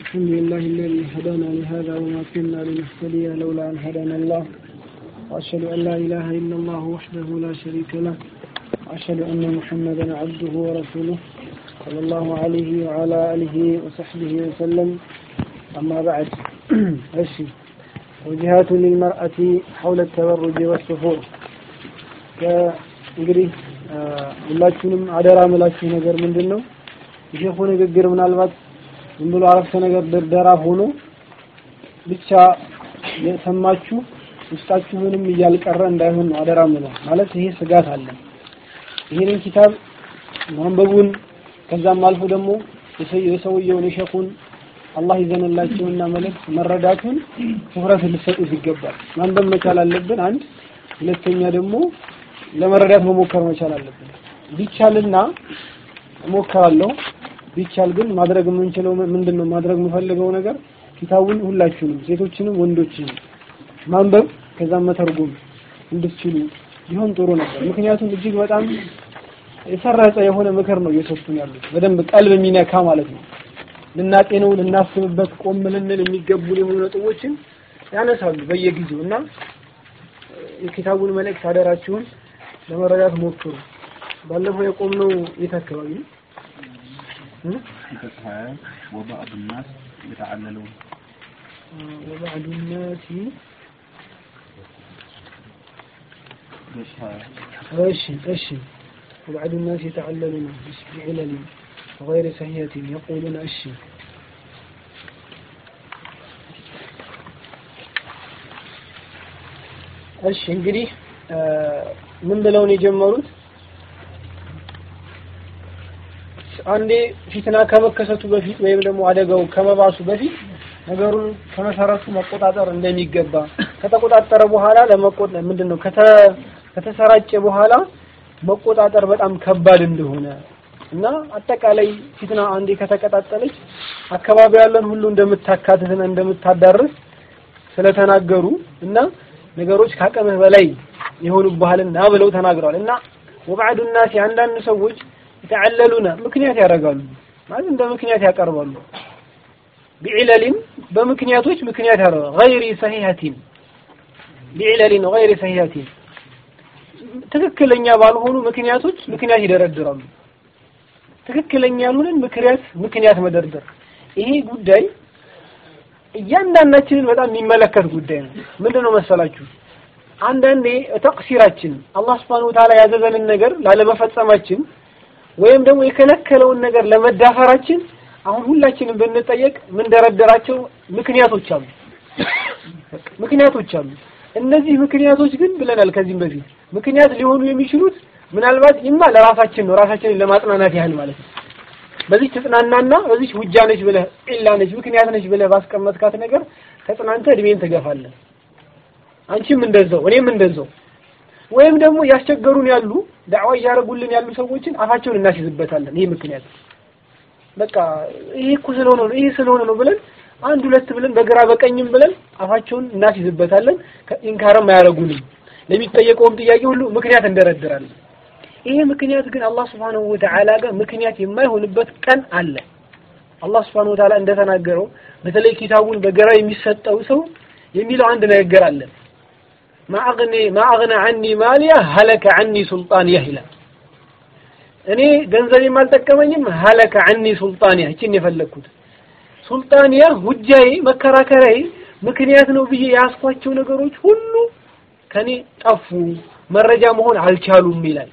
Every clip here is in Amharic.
الحمد لله الذي هدانا لهذا وما كنا لنهتدي لولا أن هدانا الله وأشهد أن لا إله إلا الله وحده لا شريك له وأشهد أن محمدا عبده ورسوله صلى الله عليه وعلى آله وصحبه وسلم أما بعد أشي وجهات للمرأة حول التبرج والسفور እንግዲህ ሁላችሁንም አደራ ምላችሁ ነገር ምንድን ነው የሼኹ ንግግር ምናልባት ዝም ብሎ አረፍተ ነገር ድርደራ ሆኖ ብቻ የሰማችሁ ውስጣችሁ ምንም እያልቀረ እንዳይሆን ነው አደራ ምለው ማለት ይሄ ስጋት አለ ይህንን ኪታብ ማንበቡን ከዛም አልፎ ደግሞ የሰውየውን የሼኹን አላህ ይዘንላቸውና መልእክት መረዳቱን ትኩረት ልትሰጡት ይገባል ማንበብ መቻል አለብን አንድ ሁለተኛ ደግሞ ለመረዳት መሞከር መቻል አለብን ቢቻልና እሞክራለሁ ቢቻል ግን ማድረግ የምንችለው ምንድን ነው ማድረግ የምፈልገው ነገር ኪታቡን ሁላችሁንም ሴቶችንም ወንዶችንም ማንበብ ከዛም መተርጎም እንድትችሉ ቢሆን ጥሩ ነበር ምክንያቱም እጅግ በጣም የሰረጸ የሆነ ምክር ነው እየሰጡን ያሉት በደንብ ቀልብ የሚነካ ማለት ነው ልናጤነው ልናስብበት ቆም ልንል የሚገቡን የሆኑ ነጥቦችን ያነሳሉ በየጊዜው እና የኪታቡን መልእክት አደራችሁን ለመረዳት ሞክሩ ባለፈው የቆምነው የት አካባቢ ነው وبعض الناس يتعللون وبعض الناس እሺ እሺ وبعض الناس يتعللون بعلل غير صحيحة يقولون እሺ እሺ እንግዲህ ምን ብለው ነው የጀመሩት አንዴ ፊትና ከመከሰቱ በፊት ወይም ደግሞ አደጋው ከመባሱ በፊት ነገሩን ከመሰረቱ መቆጣጠር እንደሚገባ ከተቆጣጠረ በኋላ ለመቆጣ ምንድነው ከተሰራጨ በኋላ መቆጣጠር በጣም ከባድ እንደሆነ እና አጠቃላይ ፊትና አንዴ ከተቀጣጠለች አካባቢ ያለን ሁሉ እንደምታካትትና እንደምታዳርስ ስለተናገሩ እና ነገሮች ካቀምህ በላይ የሆኑብሃልና ብለው ተናግረዋል እና ወባዕዱ ናሲ አንዳንድ ሰዎች የተዓለሉና ምክንያት ያደርጋሉ ማለት እንደ ምክንያት ያቀርባሉ ቢዕለሊን በምክንያቶች ምክንያት ያደርጋሉ ገይሪ ሰሂሀቲን ቢዕለሊን ገይሪ ሰሂሀቲን ትክክለኛ ባልሆኑ ምክንያቶች ምክንያት ይደረድራሉ ትክክለኛ ያልሆነን ምክንያት ምክንያት መደርደር ይሄ ጉዳይ እያንዳንዳችንን በጣም የሚመለከት ጉዳይ ነው ምንድነው መሰላችሁ አንዳንዴ ተቅሲራችን አላህ Subhanahu Ta'ala ያዘዘንን ነገር ላለመፈጸማችን ወይም ደግሞ የከለከለውን ነገር ለመዳፈራችን አሁን ሁላችንም ብንጠየቅ ምን ደረደራቸው ምክንያቶች አሉ ምክንያቶች አሉ እነዚህ ምክንያቶች ግን ብለናል ከዚህም በፊት ምክንያት ሊሆኑ የሚችሉት ምናልባት ይማ ለራሳችን ነው ራሳችንን ለማጽናናት ያህል ማለት ነው በዚህ ተጽናናና በዚህ ውጃ ነች ብለህ ኢላ ነች ምክንያት ነች ብለህ ባስቀመጥካት ነገር ተጽናንተ እድሜን ትገፋለህ አንቺም እንደዛው እኔም እንደዛው ወይም ደግሞ ያስቸገሩን ያሉ ዳዕዋ እያደረጉልን ያሉ ሰዎችን አፋቸውን እናስይዝበታለን ይሄ ምክንያት በቃ ይሄ እኮ ስለሆነ ነው ይሄ ስለሆነ ነው ብለን አንድ ሁለት ብለን በግራ በቀኝም ብለን አፋቸውን እናስይዝበታለን ኢንካርም አያደርጉንም ለሚጠየቀውም ጥያቄ ሁሉ ምክንያት እንደረድራለን ይሄ ምክንያት ግን አላህ Subhanahu Wa Ta'ala ጋር ምክንያት የማይሆንበት ቀን አለ አላህ Subhanahu Wa Ta'ala እንደተናገረው በተለይ ኪታቡን በግራ የሚሰጠው ሰው የሚለው አንድ ነገር አለ ማአግኒ ማአግና ዐኒ ማሊያ ሀለከ ዐኒ ሱልጣንያ ይላል እኔ ገንዘቤም አልጠቀመኝም ሀለከ ዐኒ ሱልጣንያ እቺን የፈለግኩት ሱልጣንያ ሁጃዬ መከራከሪያዬ ምክንያት ነው ብዬ ያስኳቸው ነገሮች ሁሉ ከኔ ጠፉ መረጃ መሆን አልቻሉም ይላል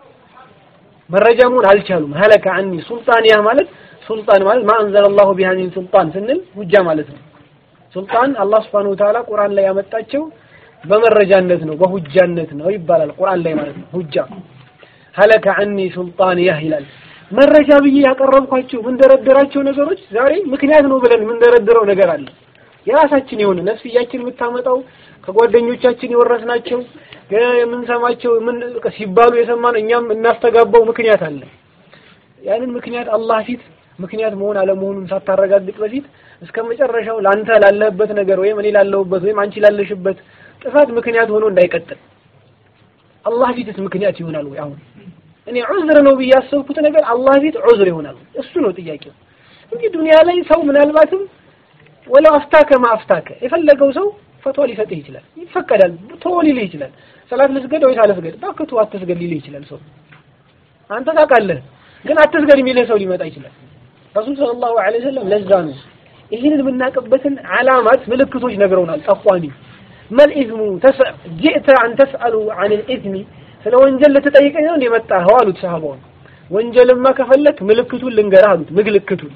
መረጃ መሆን አልቻሉም ሀለከ ዐኒ ሱልጣንያ ማለት ሱልጣን ማለት ማ አንዘለላሁ ቢሃ ሚን ሱልጣን ስንል ሁጃ ማለት ነው ሱልጣን አላህ Subhanahu Wa Ta'ala ቁርአን ላይ ያመጣቸው በመረጃነት ነው በሁጃነት ነው ይባላል ቁርአን ላይ ማለት ነው ሁጃ ሀለከ ዐኒ ሱልጣንያ ይላል መረጃ ብዬ ያቀረብኳቸው ምንደረደራቸው ነገሮች ዛሬ ምክንያት ነው ብለን ምንደረድረው ነገር አለ የራሳችን የሆነ ነፍስያችን የምታመጣው ከጓደኞቻችን የወረስናቸው የምንሰማቸው ምን ሲባሉ የሰማነው እኛም እናስተጋባው ምክንያት አለ ያንን ምክንያት አላህ ፊት ምክንያት መሆን አለመሆኑን ሳታረጋግጥ በፊት እስከ መጨረሻው ላንተ ላለህበት ነገር ወይም እኔ ላለሁበት ወይም አንቺ ላለሽበት ጥፋት ምክንያት ሆኖ እንዳይቀጥል አላህ ፊትስ ምክንያት ይሆናል ወይ አሁን እኔ ዑዝር ነው ብዬ ያሰብኩት ነገር አላህ ፊት ዑዝር ይሆናል እሱ ነው ጥያቄው እንግዲህ ዱንያ ላይ ሰው ምናልባትም ወለው አፍታከ ማ አፍታከ የፈለገው ሰው ፈትዋ ሊሰጥህ ይችላል፣ ይፈቀዳል፣ ተወው ሊልህ ይችላል። ሰላት ልስገድ ወይስ አልስገድ? እባክህ ተው አትስገድ ሊልህ ይችላል። ሰው አንተ ታውቃለህ፣ ግን አትስገድ የሚልህ ሰው ሊመጣ ይችላል። ረሱል ሰለላሁ ዐለይሂ ወሰለም ለዛ ነው ይህንን የምናውቅበትን ዓላማት ምልክቶች ነግረውናል። ጠቋሚ መልኢዝሙ ጅእተ አን ተስአሉ አን ልኢዝሚ ስለ ወንጀል ልትጠይቀኝ ነው የመጣኸው አሉት ሰሃባውን። ወንጀልማ ከፈለክ ምልክቱን ልንገርህ አሉት። ምልክቱን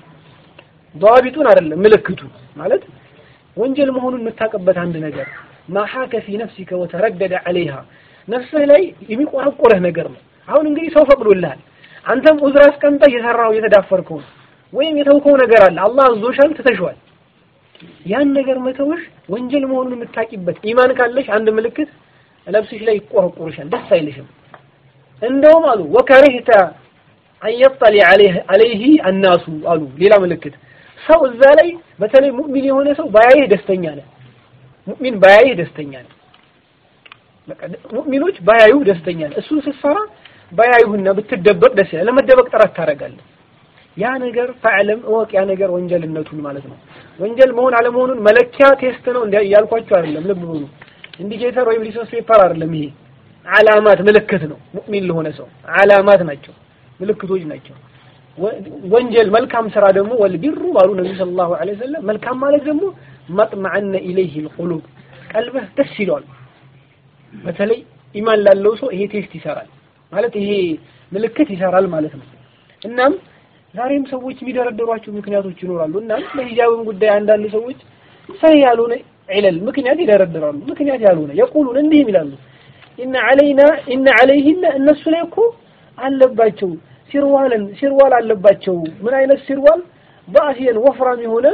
ضابጡን አይደለም ምልክቱን ማለት ወንጀል መሆኑን የምታውቅበት አንድ ነገር ማሐከ ፊ ነፍሲከ ወተረደደ ዐለይሃ ነፍስህ ላይ የሚቆረቆረህ ነገር ነው። አሁን እንግዲህ ሰው ፈቅዶልሃል። አንተም ዑዝር አስቀምጠህ እየሰራኸው እየተዳፈርከው ነው ወይም የተውከው ነገር አለ። አላህ አዞሻል፣ ትተሽዋል። ያን ነገር መተውሽ ወንጀል መሆኑን የምታቂበት ኢማን ካለሽ አንድ ምልክት ለብስሽ ላይ ይቆረቆርሻል፣ ደስ አይልሽም። እንደውም አሉ ወከሪህተ አንየጠሊ አለይህ አናሱ አሉ ሌላ ምልክት ሰው እዛ ላይ በተለይ ሙእሚን የሆነ ሰው ባያይህ ደስተኛ ነህ። ሙእሚን ባያይህ ደስተኛ ነህ። በቃ ሙእሚኖች ባያዩ ደስተኛ ነህ። እሱን ስትሰራ ባያዩህና ብትደበቅ ደስ ይላል። ለመደበቅ ጥረት ታደርጋለህ። ያ ነገር ፈዕለም እወቅ፣ ያ ነገር ወንጀልነቱን ማለት ነው። ወንጀል መሆን አለመሆኑን መለኪያ ቴስት ነው እንዲ እያልኳቸው አይደለም። ልብ በሉ ኢንዲኬተር ወይም ሊሰንስ ፔፐር አይደለም። ይሄ ዓላማት ምልክት ነው። ሙእሚን ለሆነ ሰው ዓላማት ናቸው፣ ምልክቶች ናቸው። ወንጀል መልካም ስራ ደግሞ ወልቢሩ ባሉ ነብዩ ሰለላሁ ዐለይሂ ወሰለም መልካም ማለት ደግሞ መጥመዐነ ኢለይሂ አልቁሉብ ቀልብህ ደስ ይለዋል። በተለይ ኢማን ላለው ሰው ይሄ ቴስት ይሰራል ማለት ይሄ ምልክት ይሰራል ማለት ነው። እናም ዛሬም ሰዎች የሚደረደሯቸው ምክንያቶች ይኖራሉ። እናም በሂጃብም ጉዳይ አንዳንድ ሰዎች ሰሂህ ያልሆነ ዒለል ምክንያት ይደረድራሉ። ምክንያት ያልሆነ የቁሉን እንዲህም ይላሉ ኢነ ዐለይና ኢነ ዐለይሂነ እነሱ ላይ እኮ አለባቸው ሲርዋልን ሲርዋል አለባቸው። ምን አይነት ሲርዋል? ባእሲየን ወፍራም የሆነ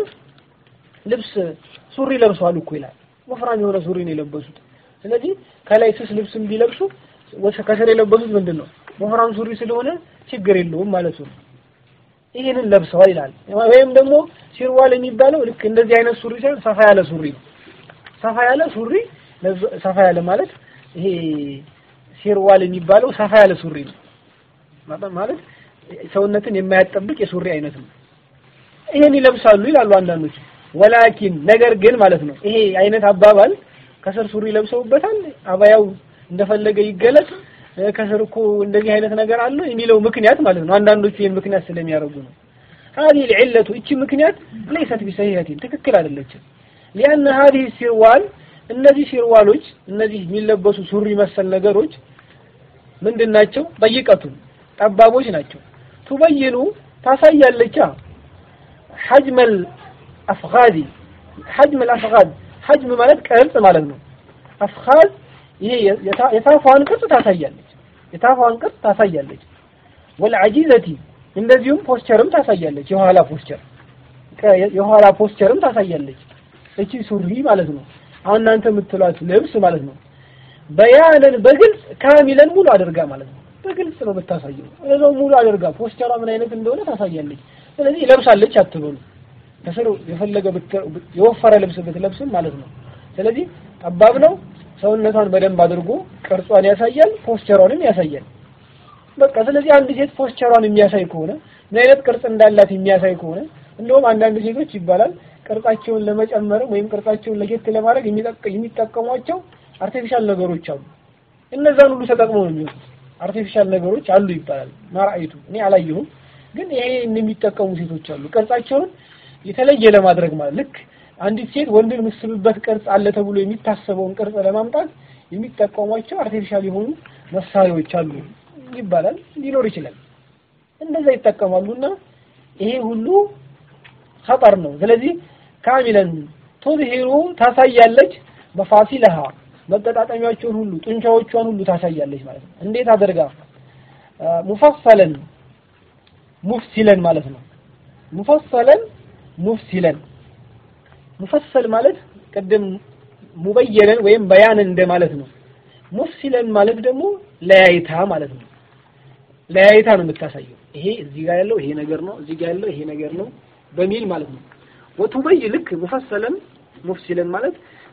ልብስ ሱሪ ለብሰዋል እኮ ይላል። ወፍራም የሆነ ሱሪ ነው የለበሱት። ስለዚህ ከላይ ስስ ልብስም ቢለብሱ ከስር የለበሱት ምንድን ነው? ወፍራም ሱሪ ስለሆነ ችግር የለውም ማለቱ ነው። ይህንን ለብሰዋል ይላል። ወይም ደግሞ ሲርዋል የሚባለው ልክ እንደዚህ አይነት ሱሪ ሳይሆን ሰፋ ያለ ሱሪ ነው። ሰፋ ያለ ሱሪ ሰፋ ያለ ማለት ይሄ ሲርዋል የሚባለው ሰፋ ያለ ሱሪ ነው ማለት ሰውነትን የማያጠብቅ የሱሪ አይነት ነው። ይሄን ይለብሳሉ ይላሉ አንዳንዶች። ወላኪን ነገር ግን ማለት ነው ይሄ አይነት አባባል ከስር ሱሪ ለብሰውበታል፣ አባያው እንደፈለገ ይገለጽ፣ ከስር እኮ እንደዚህ አይነት ነገር አለው የሚለው ምክንያት ማለት ነው። አንዳንዶቹ ይሄን ምክንያት ስለሚያደርጉ ነው። هذه العلة እቺ ምክንያት ليست بصحيحة ትክክል አይደለችም። لأن هذه السروال እነዚህ ሲርዋሎች እነዚህ የሚለበሱ ሱሪ መሰል ነገሮች ምንድን ናቸው? ጠይቀቱን ጠባቦች ናቸው። ቱበይኑ ታሳያለቻ ሐጅመል አፍኻዚ ሐጅመል አፍኻዝ ሐጅም ማለት ቅርጽ ማለት ነው። አፍኻዝ ይሄ የታፏን ቅርጽ ታሳያለች። የታፏን ቅርጽ ታሳያለች። ወልዐጂዘቲ እንደዚሁም ፖስቸርም ታሳያለች። የኋላ ፖስቸር የኋላ ፖስቸርም ታሳያለች። እቺ ሱሪ ማለት ነው። አሁን እናንተ የምትሏት ልብስ ማለት ነው። በያነን በግልጽ ካሚለን ሙሉ አድርጋ ማለት ነው። በግልጽ ነው የምታሳየው። እዛው ሙሉ አድርጋ ፖስቸሯ ምን አይነት እንደሆነ ታሳያለች። ስለዚህ ለብሳለች አትበሉ። ከስር የፈለገ የወፈረ ልብስ ብትለብስም ማለት ነው። ስለዚህ ጠባብ ነው። ሰውነቷን በደንብ አድርጎ ቅርጿን ያሳያል፣ ፖስቸሯንም ያሳያል። በቃ ስለዚህ አንድ ሴት ፖስቸሯን የሚያሳይ ከሆነ ምን አይነት ቅርጽ እንዳላት የሚያሳይ ከሆነ እንደውም አንዳንድ ሴቶች ይባላል ቅርጻቸውን ለመጨመርም ወይም ቅርጻቸውን ለየት ለማድረግ የሚጠቀሟቸው አርቲፊሻል ነገሮች አሉ። እነዛን ሁሉ ተጠቅመው ነው የሚወጡት። አርቲፊሻል ነገሮች አሉ ይባላል። ማራይቱ እኔ አላየሁም፣ ግን ይሄ የሚጠቀሙ ሴቶች አሉ። ቅርጻቸውን የተለየ ለማድረግ ማለት ልክ አንዲት ሴት ወንድን የምትስብበት ቅርጽ አለ ተብሎ የሚታሰበውን ቅርጽ ለማምጣት የሚጠቀሟቸው አርቲፊሻል የሆኑ መሳሪያዎች አሉ ይባላል። ሊኖር ይችላል። እንደዛ ይጠቀማሉና ይሄ ሁሉ ኸጠር ነው። ስለዚህ ካሚለን ቱዝሂሩ ታሳያለች መፋሲለሃ መገጣጠሚያቸውን ሁሉ ጡንቻዎቿን ሁሉ ታሳያለች ማለት ነው። እንዴት አድርጋ ሙፈሰለን ሙፍሲለን ማለት ነው። ሙፈሰለን ሙፍሲለን ሙፈሰል ማለት ቅድም ሙበየነን ወይም በያንን እንደማለት ነው። ሙፍሲለን ማለት ደግሞ ለያይታ ማለት ነው። ለያይታ ነው የምታሳየው። ይሄ እዚህ ጋር ያለው ይሄ ነገር ነው፣ እዚህ ጋር ያለው ይሄ ነገር ነው በሚል ማለት ነው። ወቱበይ ልክ ሙፈሰለን ሙፍሲለን ማለት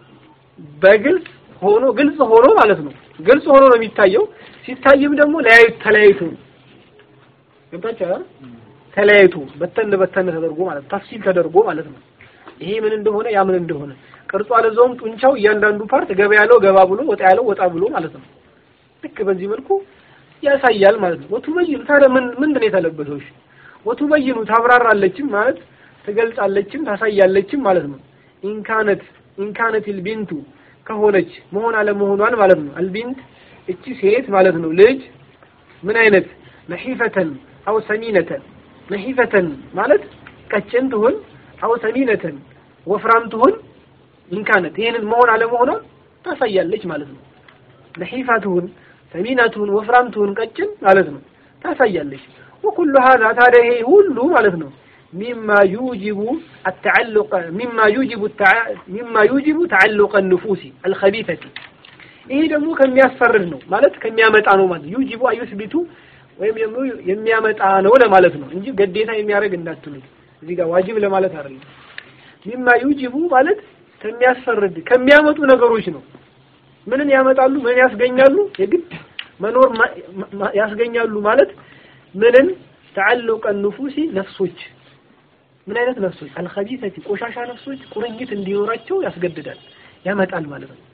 በግልጽ ሆኖ ግልጽ ሆኖ ማለት ነው። ግልጽ ሆኖ ነው የሚታየው። ሲታይም ደግሞ ለያዩ ተለያይቶ ነው። ገብታችኋል? ተለያይቶ በተን በተን ተደርጎ ማለት ተፍሲል ተደርጎ ማለት ነው። ይሄ ምን እንደሆነ ያ ምን እንደሆነ ቅርጹ አለዛውም ጡንቻው እያንዳንዱ ፓርት ገባ ያለው ገባ ብሎ ወጣ ያለው ወጣ ብሎ ማለት ነው። ልክ በዚህ መልኩ ያሳያል ማለት ነው። ወቱበይኑ ታዲያ ምን ምንድን ነው የተለበሰው? እሺ ወቱበይኑ ታብራራለችም ማለት ትገልጻለችም ታሳያለችም ማለት ነው። ኢንካነት ኢንካነት አልቢንቱ ከሆነች መሆን አለመሆኗን ማለት ነው። አልቢንት እቺ ሴት ማለት ነው ልጅ ምን አይነት ነሒፈተን አው ሰሚነተን ነሒፈተን ማለት ቀጭን ትሁን አው ሰሚነተን ወፍራም ትሁን ኢንካነት ይህንን መሆን አለመሆኗን ታሳያለች ማለት ነው። ነሒፋ ትሁን ሰሚና ትሁን ወፍራም ትሁን ቀጭን ማለት ነው ታሳያለች። ወኩሉ ሀዛ ታዲያ ይሄ ሁሉ ማለት ነው ሚማ ዩጅቡ አተዓሉቀ ሚማ ዩጅቡ ሚማ ዩጅቡ ተዓሉቀ ንፉሲ አልኸቢተቲ ይሄ ደግሞ ከሚያስፈርድ ነው ማለት ከሚያመጣ ነው ማለት ዩጅቡ አዩስቢቱ ወይም ደግሞ የሚያመጣ ነው ለማለት ነው እንጂ ግዴታ የሚያደርግ እንዳትሉት እዚህ ጋር ዋጅብ ለማለት አይደለም። ሚማ ዩጅቡ ማለት ከሚያስፈርድ ከሚያመጡ ነገሮች ነው። ምንን ያመጣሉ? ምን ያስገኛሉ? የግድ መኖር ያስገኛሉ ማለት ምንን ተዓሉቀ ንፉሲ ነፍሶች ምን አይነት ነፍሶች አልኸቢሰቲ ቆሻሻ ነፍሶች ቁርኝት እንዲኖራቸው ያስገድዳል ያመጣል ማለት ነው።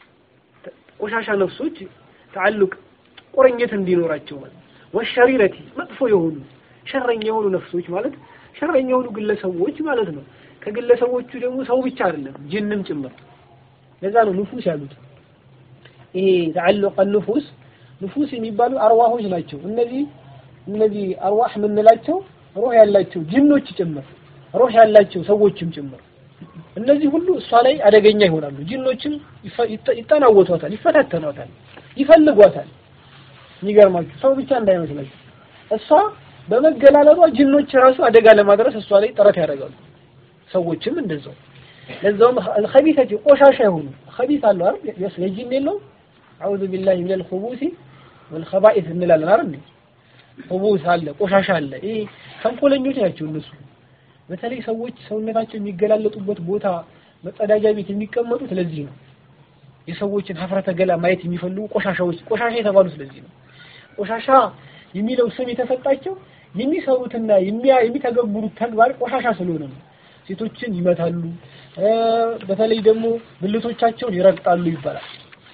ቆሻሻ ነፍሶች ተዓሉቅ ቁርኝት እንዲኖራቸው ማለት ወሸሪረቲ መጥፎ የሆኑ ሸረኛ የሆኑ ነፍሶች ማለት ሸረኛ የሆኑ ግለሰቦች ማለት ነው። ከግለሰቦቹ ደግሞ ሰው ብቻ አይደለም ጅንም ጭምር። ለዛ ነው ንፉስ ያሉት። ይሄ ተዓሉቀ ንፉስ ንፉስ የሚባሉ አርዋሆች ናቸው። እነዚህ እነዚህ አርዋህ የምንላቸው ሩህ ያላቸው ጅኖች ጭምር ሩህ ያላቸው ሰዎችም ጭምር እነዚህ ሁሉ እሷ ላይ አደገኛ ይሆናሉ። ጅኖችም ይጠናወቷታል፣ ይፈታተኗታል፣ ይፈልጓታል። የሚገርማችሁ ሰው ብቻ እንዳይመስላችሁ እሷ በመገላለጧ ጅኖች ራሱ አደጋ ለማድረስ እሷ ላይ ጥረት ያደርጋሉ። ሰዎችም እንደዛው ለዛውም አልኸቢሰቲ ቆሻሻ የሆኑ ኸቢስ አለው አይደል? የጂን የለውም። አዑዙ ቢላሂ ሚነል ኹቡሲ ወልኸባኢስ እንላለን አይደል? ኹቡስ አለ፣ ቆሻሻ አለ። ይሄ ተንኮለኞች ናቸው እነሱ። በተለይ ሰዎች ሰውነታቸው የሚገላለጡበት ቦታ መጸዳጃ ቤት የሚቀመጡት ለዚህ ነው። የሰዎችን ሀፍረተ ገላ ማየት የሚፈልጉ ቆሻሻዎች ቆሻሻ የተባሉ ስለዚህ ነው። ቆሻሻ የሚለው ስም የተሰጣቸው የሚሰሩትና የሚተገብሩት ተግባር ቆሻሻ ስለሆነ ነው። ሴቶችን ይመታሉ፣ በተለይ ደግሞ ብልቶቻቸውን ይረግጣሉ ይባላል።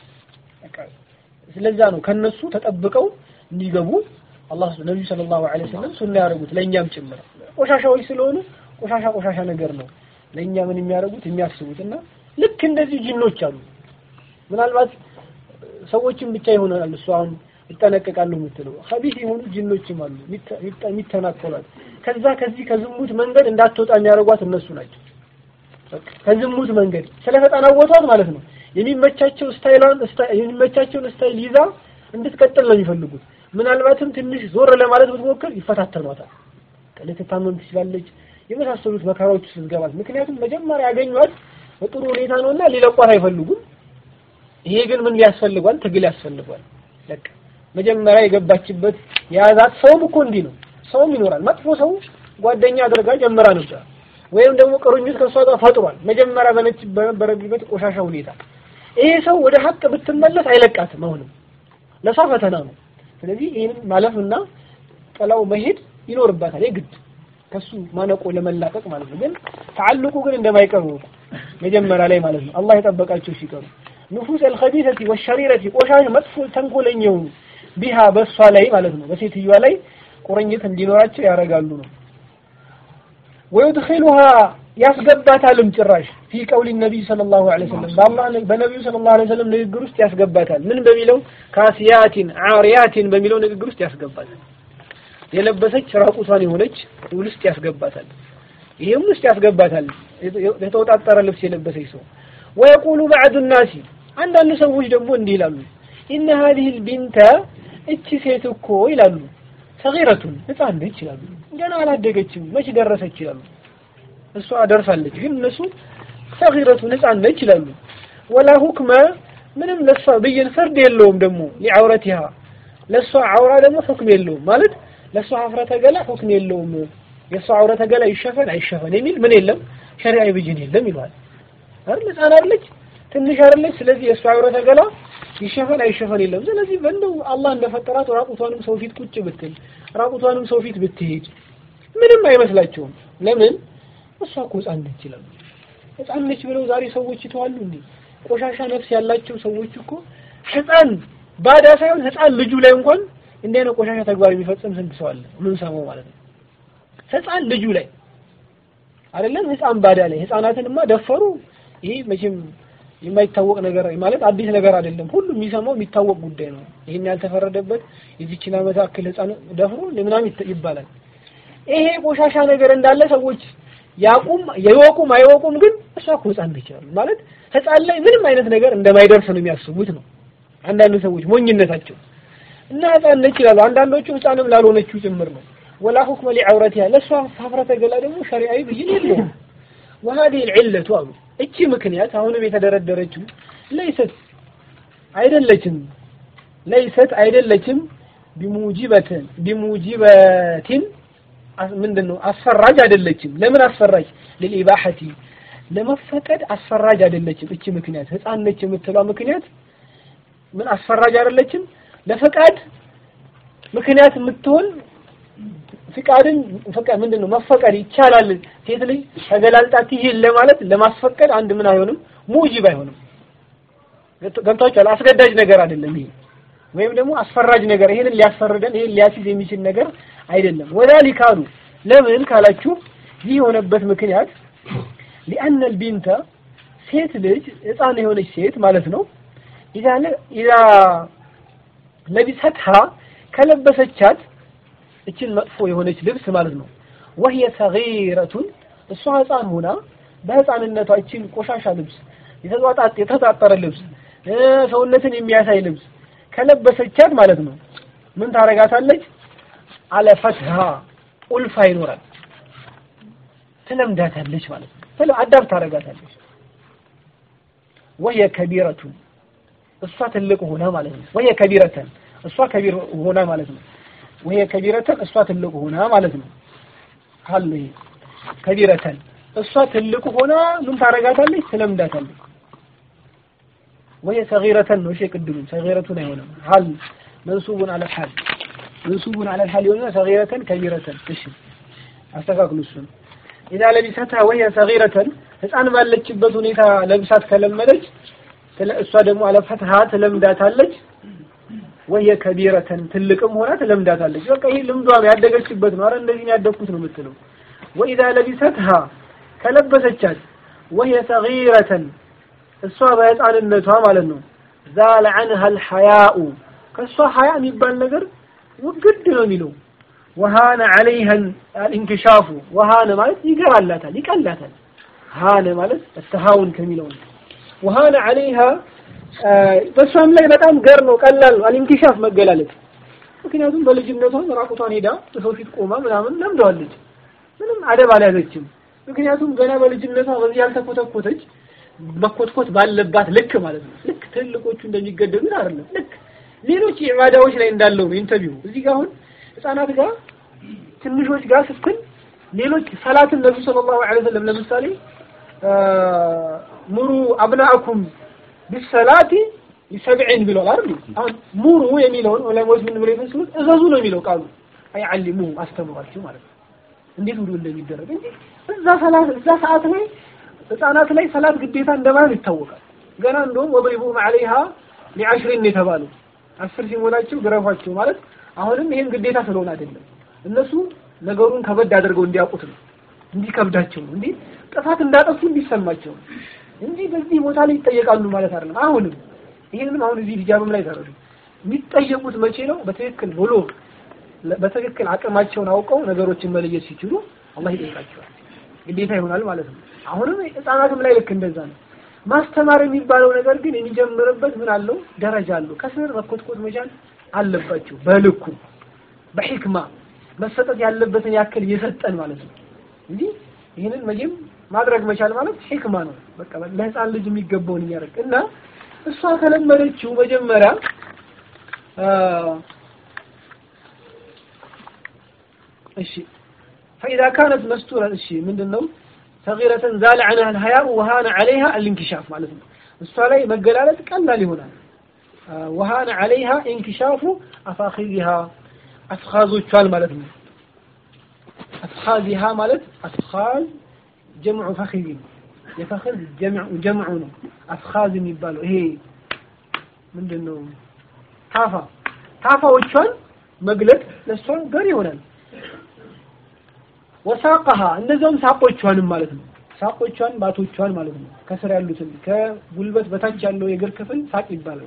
ስለዛ ነው ከነሱ ተጠብቀው እንዲገቡ አላህ ነብዩ ሰለላሁ ዐለይሂ ወሰለም ሱና ያደረጉት ለእኛም ጭምር ቆሻሻዎች ስለሆኑ ቆሻሻ ቆሻሻ ነገር ነው ለእኛ ምን የሚያደርጉት የሚያስቡት እና ልክ እንደዚህ ጅኖች አሉ። ምናልባት ሰዎችን ብቻ ይሆናል እሱ አሁን ይጠነቀቃሉ የምትለው ኸቢስ የሆኑ ጅኖችም አሉ የሚተናኮሏት። ከዛ ከዚህ ከዝሙት መንገድ እንዳትወጣ የሚያደርጓት እነሱ ናቸው። ከዝሙት መንገድ ስለተጠናወቷት ማለት ነው የሚመቻቸው ስታይሏን የሚመቻቸውን ስታይል ይዛ እንድትቀጥል ነው የሚፈልጉት። ምናልባትም ትንሽ ዞር ለማለት ብትሞክር ይፈታተኗታል። ልትታመም ትችላለች። የመሳሰሉት መከራዎች ውስጥ ትገባል። ምክንያቱም መጀመሪያ ያገኟት በጥሩ ሁኔታ ነውና ሊለቋት አይፈልጉም። ይሄ ግን ምን ያስፈልጓል? ትግል ያስፈልጓል። በቃ መጀመሪያ የገባችበት የያዛት ሰውም እኮ እንዲህ ነው። ሰውም ይኖራል። መጥፎ ሰው ጓደኛ አድርጋ ጀምራ ነበር፣ ወይም ደግሞ ቅርኙት ከእሷ ጋር ፈጥሯል። መጀመሪያ በነች በነበረበት ቆሻሻ ሁኔታ ይሄ ሰው ወደ ሀቅ ብትመለስ አይለቃትም። አሁንም ለሷ ፈተና ነው። ስለዚህ ይህንን ማለፍና ጥላው መሄድ ይኖርባታል የግድ ከሱ ማነቆ ለመላቀቅ ማለት ነው። ግን ተዓልቁ ግን እንደማይቀር ነው መጀመሪያ ላይ ማለት ነው። አላህ የጠበቃቸው ሲቀሩ ንፉስ አልኸቢሰቲ ወሸሪረቲ ቆሻሽ መጥፎ ተንኮለኛ የሆኑ ቢሃ በሷ ላይ ማለት ነው በሴትዮዋ ላይ ቁርኝት እንዲኖራቸው ያደርጋሉ ነው። ወይድኺሉሃ ያስገባታልም ጭራሽ ፊ ቀውሊ ነቢይ ሰለላሁ ዐለይሂ ወሰለም በአላህ በነቢዩ ሰለላሁ ዐለይሂ ወሰለም ንግግር ውስጥ ያስገባታል። ምን በሚለው ካሲያቲን ዓሪያቲን በሚለው ንግግር ውስጥ ያስገባታል። የለበሰች ራቁቷን የሆነች ውስጥ ያስገባታል። ይሄም ውስጥ ያስገባታል። የተወጣጠረ ልብስ የለበሰች ሰው ወየቁሉ ባዕዱ ናሲ አንዳንድ ሰዎች ደግሞ እንዲህ ይላሉ ኢነ ሀዚህ ልቢንተ እቺ ሴት እኮ ይላሉ ሰጊረቱን ህፃን ነች ይላሉ ገና አላደገችም መች ደረሰች ይላሉ እሷ ደርሳለች ግን እነሱ ሰጊረቱን ህፃን ነች ይላሉ ወላ ሁክመ ምንም ለሷ ብይን ፍርድ የለውም ደግሞ ሊዐውረቲሃ ለሷ ዐውራ ደግሞ ሁክም የለውም ማለት ለሷ ሀፍረተ ገላ ሁክም የለውም የሷ ዐውረተ ገላ ይሸፈን አይሸፈን የሚል ምን የለም ሸሪዓዊ ብይን የለም ይሏል አይደል ህፃን አይደለች ትንሽ አይደለች ስለዚህ የእሷ ዐውረተ ገላ ይሸፈን አይሸፈን የለም ስለዚህ በእንደው አላህ እንደፈጠራት ራቁቷንም ሰው ፊት ቁጭ ብትል ራቁቷንም ሰው ፊት ብትሄድ ምንም አይመስላቸውም። ለምን እሷ እኮ ህፃን ነች ይላሉ። ህፃን ነች ብለው ዛሬ ሰዎች ይተዋሉ እንዴ? ቆሻሻ ነፍስ ያላቸው ሰዎች እኮ ህፃን ባዳ ሳይሆን ህፃን ልጁ ላይ እንኳን እንዲህ አይነት ቆሻሻ ተግባር የሚፈጽም ስንት ሰው አለ? ምን ሰማው ማለት ነው። ህፃን ልጁ ላይ አይደለም ህፃን ባዳ ላይ ህፃናትንማ ደፈሩ። ይሄ መቼም የማይታወቅ ነገር ማለት አዲስ ነገር አይደለም። ሁሉም የሚሰማው የሚታወቅ ጉዳይ ነው። ይሄን ያልተፈረደበት የዚችን ዓመት አክል ህፃን ደፍሮ ምናምን ይባላል። ይሄ ቆሻሻ ነገር እንዳለ ሰዎች ያቁም የወቁም አይወቁም፣ ግን እሷ እኮ ህፃን ነች ይላሉ። ማለት ህፃን ላይ ምንም አይነት ነገር እንደማይደርስ ነው የሚያስቡት ነው አንዳንድ ሰዎች ሞኝነታቸው እና ህፃን ነች ይላሉ። አንዳንዶቹ ህፃንም ላልሆነችው ጭምር ነው። ወላ ሁክመ ሊዐውረቲሃ ለእሷ ሀፍረተ ገላ ደግሞ ሸሪዓዊ ብይን የለውም። ወሀዲህ ልዕለቱ አሉ እቺ ምክንያት አሁንም የተደረደረችው ለይሰት አይደለችም ለይሰት አይደለችም ቢሙጂበትን ቢሙጂበቲን ምንድን ነው አስፈራጅ አይደለችም። ለምን አስፈራጅ ለልኢባሐቲ ለመፈቀድ አስፈራጅ አይደለችም። እቺ ምክንያት ህፃን ነች የምትለው ምክንያት ምን አስፈራጅ አይደለችም። ለፈቃድ ምክንያት የምትሆን ፍቃድን ፈቃድ ምንድን ነው መፈቀድ ይቻላል። ሴት ልጅ ተገላልጣ ትሄድ ለማለት ለማስፈቀድ አንድ ምን አይሆንም ሙጂብ አይሆንም። ገብታችኋል? አስገዳጅ ነገር አይደለም ይሄ ወይም ደግሞ አስፈራጅ ነገር ይሄንን ሊያስፈርደን ይሄን ሊያስይዝ የሚችል ነገር አይደለም። ወዛሊክ አሉ ለምን ካላችሁ ይህ የሆነበት ምክንያት ሊአነ ልቢንተ ሴት ልጅ ህፃን የሆነች ሴት ማለት ነው ኢዛ ኢዛ ለቢሰትሃ ከለበሰቻት እችን መጥፎ የሆነች ልብስ ማለት ነው ወህየ ሰጊረቱን እሷ ህፃን ሆና በህፃንነቷ እችን ቆሻሻ ልብስ የተጧጣጥ የተጣጠረ ልብስ ሰውነትን የሚያሳይ ልብስ ከለበሰቻት ማለት ነው ምን ታረጋታለች? አለፈትሃ ኡልፋ ይኖራል ትለምዳታለች ማለት ነው። ስለ አዳብ ታረጋታለች። ወየ ከቢረቱን እሷ ትልቅ ሆና ማለት ነው። ወየ ከቢረተን እሷ ከቢር ሆና ማለት ነው። ወየ ከቢረተን እሷ ትልቅ ሆና ማለት ነው። አለ ይሄ ከቢረተን እሷ ትልቅ ሆና ምን ታረጋታለች? ትለምዳታለች። ወየ ሰጊረተን ነው። እሺ ቅድሙ ሰጊረቱን አይሆንም። ሀል መንሱቡን አለ ሐል መንሱቡን አለ ሐል ይሆንና ሰጊረተን ከቢረተን። እሺ አስተካክሉ እሱን ኢዛ ለቢሰታ ወየ ሰጊረተን ህፃን ባለችበት ሁኔታ ለብሳት ከለመደች እሷ ደግሞ አለፈትሃ ትለምዳታለች። ወየ ከቢረተን ትልቅም ሆና ትለምዳታለች። በቃ ይሄ ልምዷ ነው ያደገችበት ነው። አረ እንደዚህ ነው ያደግኩት ነው የምትለው። ወኢዛ ለቢሰትሃ ከለበሰቻት ወየ ሰጊረተን እሷ በህፃንነቷ ማለት ነው ዛለ ዐንሃ አልሐያኡ ከእሷ ሀያ የሚባል ነገር ውግድ ነው የሚለው ወሃነ ዐለይሃ አልኢንክሻፉ ወሃነ ማለት ይገራላታል ይቀላታል ሃነ ማለት ተሃውን ከሚለው ነው ወሃነ ዐለይሃ በእሷም ላይ በጣም ገር ነው ቀላል ነው አልኢንክሻፍ መገላለጥ ምክንያቱም በልጅነቷ ራቁቷን ሄዳ በሰው ፊት ቆማ ምናምን ለምደዋለች ምንም አደብ አልያዘችም ምክንያቱም ገና በልጅነቷ በዚህ ያልተኮተኮተች መኮትኮት ባለባት ልክ ማለት ነው ልክ ትልቆቹ እንደሚገደሉት አይደለም ልክ ሌሎች ኢባዳዎች ላይ እንዳለው ነው ኢንተርቪው እዚህ ጋር አሁን ህፃናት ጋር ትንሾች ጋር ስትል ሌሎች ሰላትን ነብዩ ሰለላሁ ዐለይሂ ወሰለም ለምሳሌ ሙሩ አብናአኩም ቢሰላቲ ሊሰብዒን ብለዋል አይደል አሁን ሙሩ የሚለውን ዑለማዎች ምን ብለው ይፈስሉት እዘዙ ነው የሚለው ቃሉ አይዓሊሙ አስተምሯቸው ማለት ነው እንዴት ውዱ እንደሚደረግ እንጂ እዛ ሰላት እዛ ሰዓት ላይ ህፃናት ላይ ሰላት ግዴታ እንደማይሆን ይታወቃል ገና እንደውም ወድሪቡም ዐለይሃ ሊዐሽሪን የተባሉ አስር ሲሞላቸው ግረፏቸው ማለት አሁንም ይሄን ግዴታ ስለሆነ አይደለም እነሱ ነገሩን ከበድ አድርገው እንዲያውቁት ነው እንዲከብዳቸው ነው እንዲህ ጥፋት እንዳጠፉ እንዲሰማቸው ነው እንጂ በዚህ ቦታ ላይ ይጠየቃሉ ማለት አይደለም አሁንም ይሄንም አሁን እዚህ ሂጃብም ላይ ተረዱ የሚጠየቁት መቼ ነው በትክክል ብሎ በትክክል አቅማቸውን አውቀው ነገሮችን መለየት ሲችሉ አላህ ይጠይቃቸዋል ግዴታ ይሆናል ማለት ነው አሁንም ህፃናትም ላይ ልክ እንደዛ ነው ማስተማር የሚባለው ነገር ግን የሚጀምርበት ምን አለው ደረጃ አለው ከስር መኮትኮት መቻል አለባቸው በልኩ በሕክማ መሰጠት ያለበትን ያክል እየሰጠን ማለት ነው እንጂ ይህንን መቼም ማድረግ መቻል ማለት ሕክማ ነው በቃ ለህፃን ልጅ የሚገባውን እያደረግ እና እሷ ከለመደችው መጀመሪያ እሺ فإذا كانت مستورة እሺ ምንድነው صغيرة زال عنها الحياء وهان عليها الانكشاف ማለት ነው እሷ ላይ መገላለጥ ቀላል ይሆናል وهان عليها انكشاف أفاخذها أفخاذዎቿን ማለት ነው አፍኻዚሃ ማለት አፍኻዝ ጀምዑ ፈኺዝ ነው። የፈኺዝ ጀምዑ ጀምዑ ነው። አፍኻዝ የሚባለው ይሄ ምንድን ነው? ታፋ ታፋዎቿን መግለጥ ለእሷ ገር ይሆናል። ወሳቀሃ እንደዚያውም ሳቆቿንም ማለት ነው። ሳቆቿን ባቶቿን ማለት ነው። ከስር ያሉትን ከጉልበት በታች ያለው የእግር ክፍል ሳቅ ይባላል።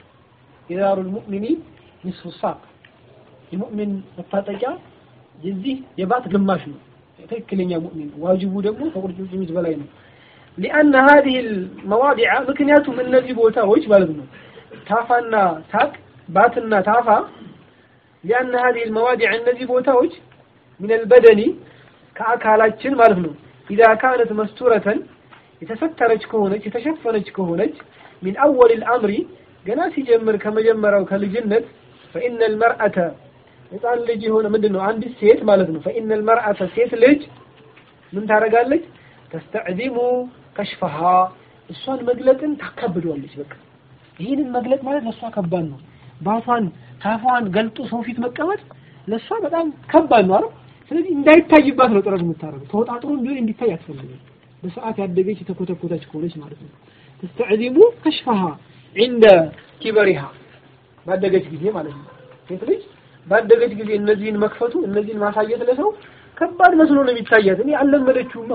የዳሩል ሙእሚኒ ንስፉ ሳቅ የሙእሚን መታጠቂያ የዚህ የባት ግማሽ ነው። ትክክለኛ ሙእሚን ዋጅቡ ደግሞ ከቁርጭምጭሚት በላይ ነው። ሊአነ ሀዚህ መዋዲዓ ምክንያቱም እነዚህ ቦታዎች ማለት ነው ታፋና ሳቅ ባትና ታፋ ሊአነ ሀዚህ መዋዲዓ እነዚህ ቦታዎች ሚነል በደኒ ከአካላችን ማለት ነው ኢዛ ካነት መስቱረተን የተሰተረች ከሆነች የተሸፈነች ከሆነች ሚን አወል ልአምሪ ገና ሲጀምር ከመጀመሪያው ከልጅነት ፈኢነ ልመርአተ ህፃን ልጅ የሆነ ምንድን ነው አንዲት ሴት ማለት ነው ፈኢነ ልመርአተ ሴት ልጅ ምን ታደርጋለች ተስተዕዚሙ ከሽፈሃ እሷን መግለጥን ታካብደዋለች በቃ ይህንን መግለጥ ማለት ለእሷ ከባድ ነው ባቷን ታፏን ገልጦ ሰው ፊት መቀመጥ ለእሷ በጣም ከባድ ነው አይደል ስለዚህ እንዳይታይባት ነው ጥረት የምታደርገው ተወጣጥሮ ቢሆን እንዲታይ አትፈልግም በሰዓት ያደገች የተኮተኮተች ከሆነች ማለት ነው ተስተዕዚሙ ከሽፈሃ ዒንደ ኪበሪሃ ባደገች ጊዜ ማለት ነው ሴት ልጅ ባደገች ጊዜ እነዚህን መክፈቱ እነዚህን ማሳየት ለሰው ከባድ መስሎ ነው የሚታያት እኔ አልለመደችውማ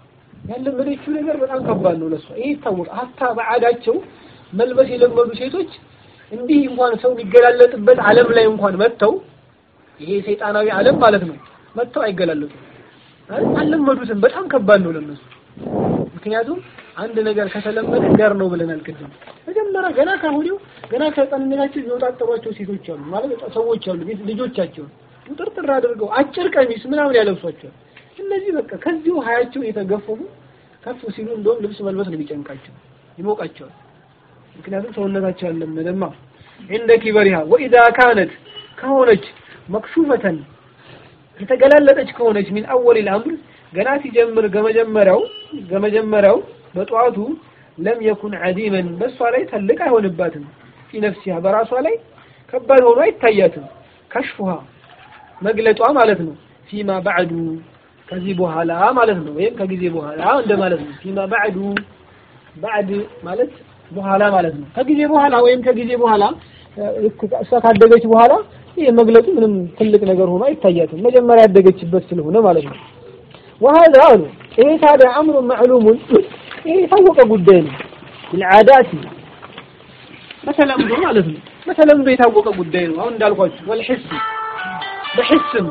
ያለመደችው ነገር በጣም ከባድ ነው ለሷ ይሄ ይታወቃል ሀታ በዓዳቸው መልበስ የለመዱ ሴቶች እንዲህ እንኳን ሰው የሚገላለጥበት ዓለም ላይ እንኳን መጥተው ይሄ ሰይጣናዊ ዓለም ማለት ነው መጥተው አይገላለጡም አልለመዱትም በጣም ከባድ ነው ለነሱ ምክንያቱም አንድ ነገር ከተለመደ ገር ነው ብለናል ቅድም መጀመሪያ ገና ከሁዲው ገና ከህፃንነታቸው የሚወጣጠሯቸው ሴቶች አሉ ማለት ሰዎች አሉ ልጆቻቸው ውጥርጥር አድርገው አጭር ቀሚስ ምናምን ያለብሷቸዋል እነዚህ በቃ ከዚሁ ሀያቸው የተገፈፉ ከፍ ሲሉ እንደውም ልብስ መልበስ ነው የሚጨንቃቸው ይሞቃቸዋል ምክንያቱም ሰውነታቸው ያለመደማ እንደ ኪበሪሃ ወኢዛ ካነት ከሆነች መክሹፈተን የተገላለጠች ከሆነች ሚን አወል አምር ገና ሲጀምር ገመጀመሪያው ገመጀመሪያው በጠዋቱ ለም የኩን ዐዲመን በእሷ ላይ ትልቅ አይሆንባትም ፊ ነፍሲሃ በራሷ ላይ ከባድ ሆኖ አይታያትም ከሽፉሃ መግለጧ ማለት ነው ፊማ ባዕዱ ከዚህ በኋላ ማለት ነው ወይም ከጊዜ በኋላ እንደማለት ነው ፊማ ባዕዱ ባዕድ ማለት በኋላ ማለት ነው ከጊዜ በኋላ ወይም ከጊዜ በኋላ እሷ ካደገች በኋላ ይህ መግለጡ ምንም ትልቅ ነገር ሆኖ አይታያትም መጀመሪያ ያደገችበት ስለሆነ ማለት ነው وهذا አሉ ይሄ ታዲያ አምሩ ማዕሉሙን ይሄ የታወቀ ጉዳይ ነው بالعادات በተለምዶ ማለት ነው በተለምዶ የታወቀ ጉዳይ ነው አሁን እንዳልኳችሁ ወልሕስ በሕስም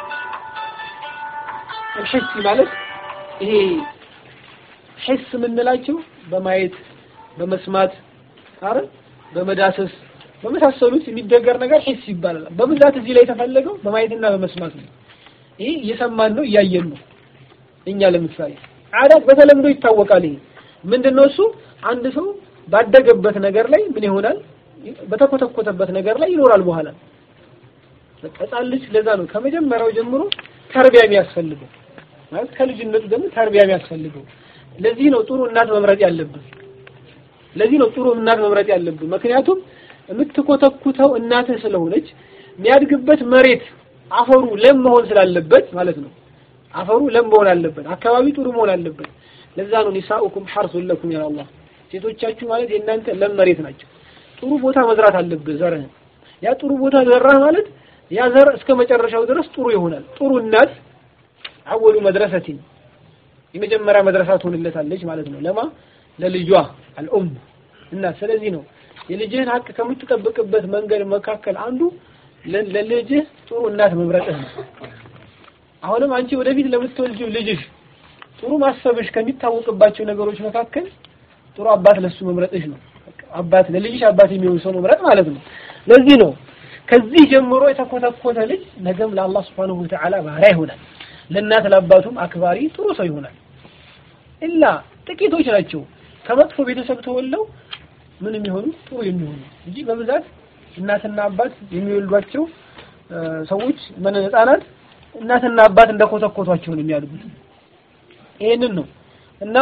الحس ማለት ይሄ ሕስ የምንላቸው በማየት በመስማት አረ በመዳሰስ በመሳሰሉት የሚደገር ነገር ሒስ ይባላል። በብዛት እዚህ ላይ የተፈለገው በማየትና በመስማት ነው። ይሄ እየሰማን ነው እያየን ነው። እኛ ለምሳሌ አዳት በተለምዶ ይታወቃል። ይሄ ምንድነው እሱ? አንድ ሰው ባደገበት ነገር ላይ ምን ይሆናል? በተኮተኮተበት ነገር ላይ ይኖራል በኋላ በቃ ሕፃን ልጅ ለዛ ነው ከመጀመሪያው ጀምሮ ተርቢያ የሚያስፈልገው ማለት ከልጅነቱ ደግሞ ተርቢያ የሚያስፈልገው። ለዚህ ነው ጥሩ እናት መምረጥ ያለብን። ለዚህ ነው ጥሩ እናት መምረጥ ያለብን። ምክንያቱም የምትኮተኩተው እናትህ ስለሆነች የሚያድግበት መሬት አፈሩ ለም መሆን ስላለበት ማለት ነው። አፈሩ ለም መሆን አለበት። አካባቢ ጥሩ መሆን አለበት። ለዛ ነው ኒሳኡኩም ሐርሱን ለኩም ያ አላህ ሴቶቻችሁ ማለት የእናንተ ለም መሬት ናቸው። ጥሩ ቦታ መዝራት አለብህ ዘርህን። ያ ጥሩ ቦታ ዘራህ ማለት ያ ዘር እስከ መጨረሻው ድረስ ጥሩ ይሆናል። ጥሩ እናት አወሉ መድረሰቲን የመጀመሪያ መድረሳ ትሆንለታለች ማለት ነው። ለማ ለልጇ አልኡም እናት። ስለዚህ ነው የልጅህን ሀቅ ከምትጠብቅበት መንገድ መካከል አንዱ ለልጅህ ጥሩ እናት መምረጥህ ነው። አሁንም አንቺ ወደፊት ለምትወልጂው ልጅሽ ጥሩ ማሰብሽ ከሚታወቅባቸው ነገሮች መካከል ጥሩ አባት ለሱ መምረጥሽ ነው። አባት ለልጅሽ አባት የሚሆን ሰው መምረጥ ማለት ነው። ለዚህ ነው ከዚህ ጀምሮ የተኮተኮተ ልጅ ነገም ለአላህ Subhanahu Wa Ta'ala ባሪያ ይሆናል። ለእናት ለአባቱም አክባሪ ጥሩ ሰው ይሆናል። ኢላ ጥቂቶች ናቸው ከመጥፎ ቤተሰብ ተወልደው ምን የሚሆኑ ጥሩ የሚሆኑ እንጂ በብዛት እናትና አባት የሚወልዷቸው ሰዎች ምን ህፃናት እናትና አባት እንደኮተኮቷቸው ነው የሚያድጉት። ይሄንን ነው እና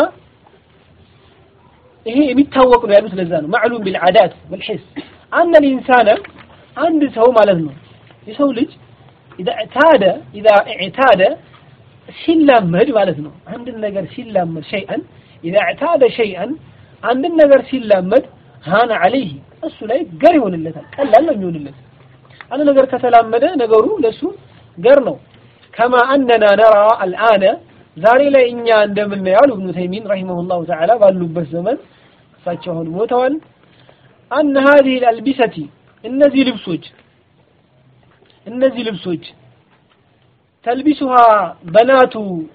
ይሄ የሚታወቅ ነው ያሉት። ለዛ ነው ማዕሉም ቢልዓዳት ወልሒስ አነ ልኢንሳነ አንድ ሰው ማለት ነው የሰው ልጅ ኢዛ ኢዕታደ ኢዛ ኢዕታደ ሲላመድ ማለት ነው። አንድን ነገር ሲላመድ ሸይአን ኢዛ እዕታደ ሸይአን አንድን ነገር ሲላመድ ሃነ ዐለይህ እሱ ላይ ገር ይሆንለታል፣ ቀላል ነው የሚሆንለት። አንድ ነገር ከተላመደ ነገሩ ለሱ ገር ነው። ከማ አነና ነራ አልአነ ዛሬ ላይ እኛ እንደምናየው አሉ ኢብኑ ተይሚን ረሂመሁላሁ ተዓላ ባሉበት ዘመን እሳቸው አሁን ሞተዋል። አነ ሀዚህ አልቢሰቲ እነዚህ ልብሶች እነዚህ ልብሶች ተልቢሱሃ በናቱ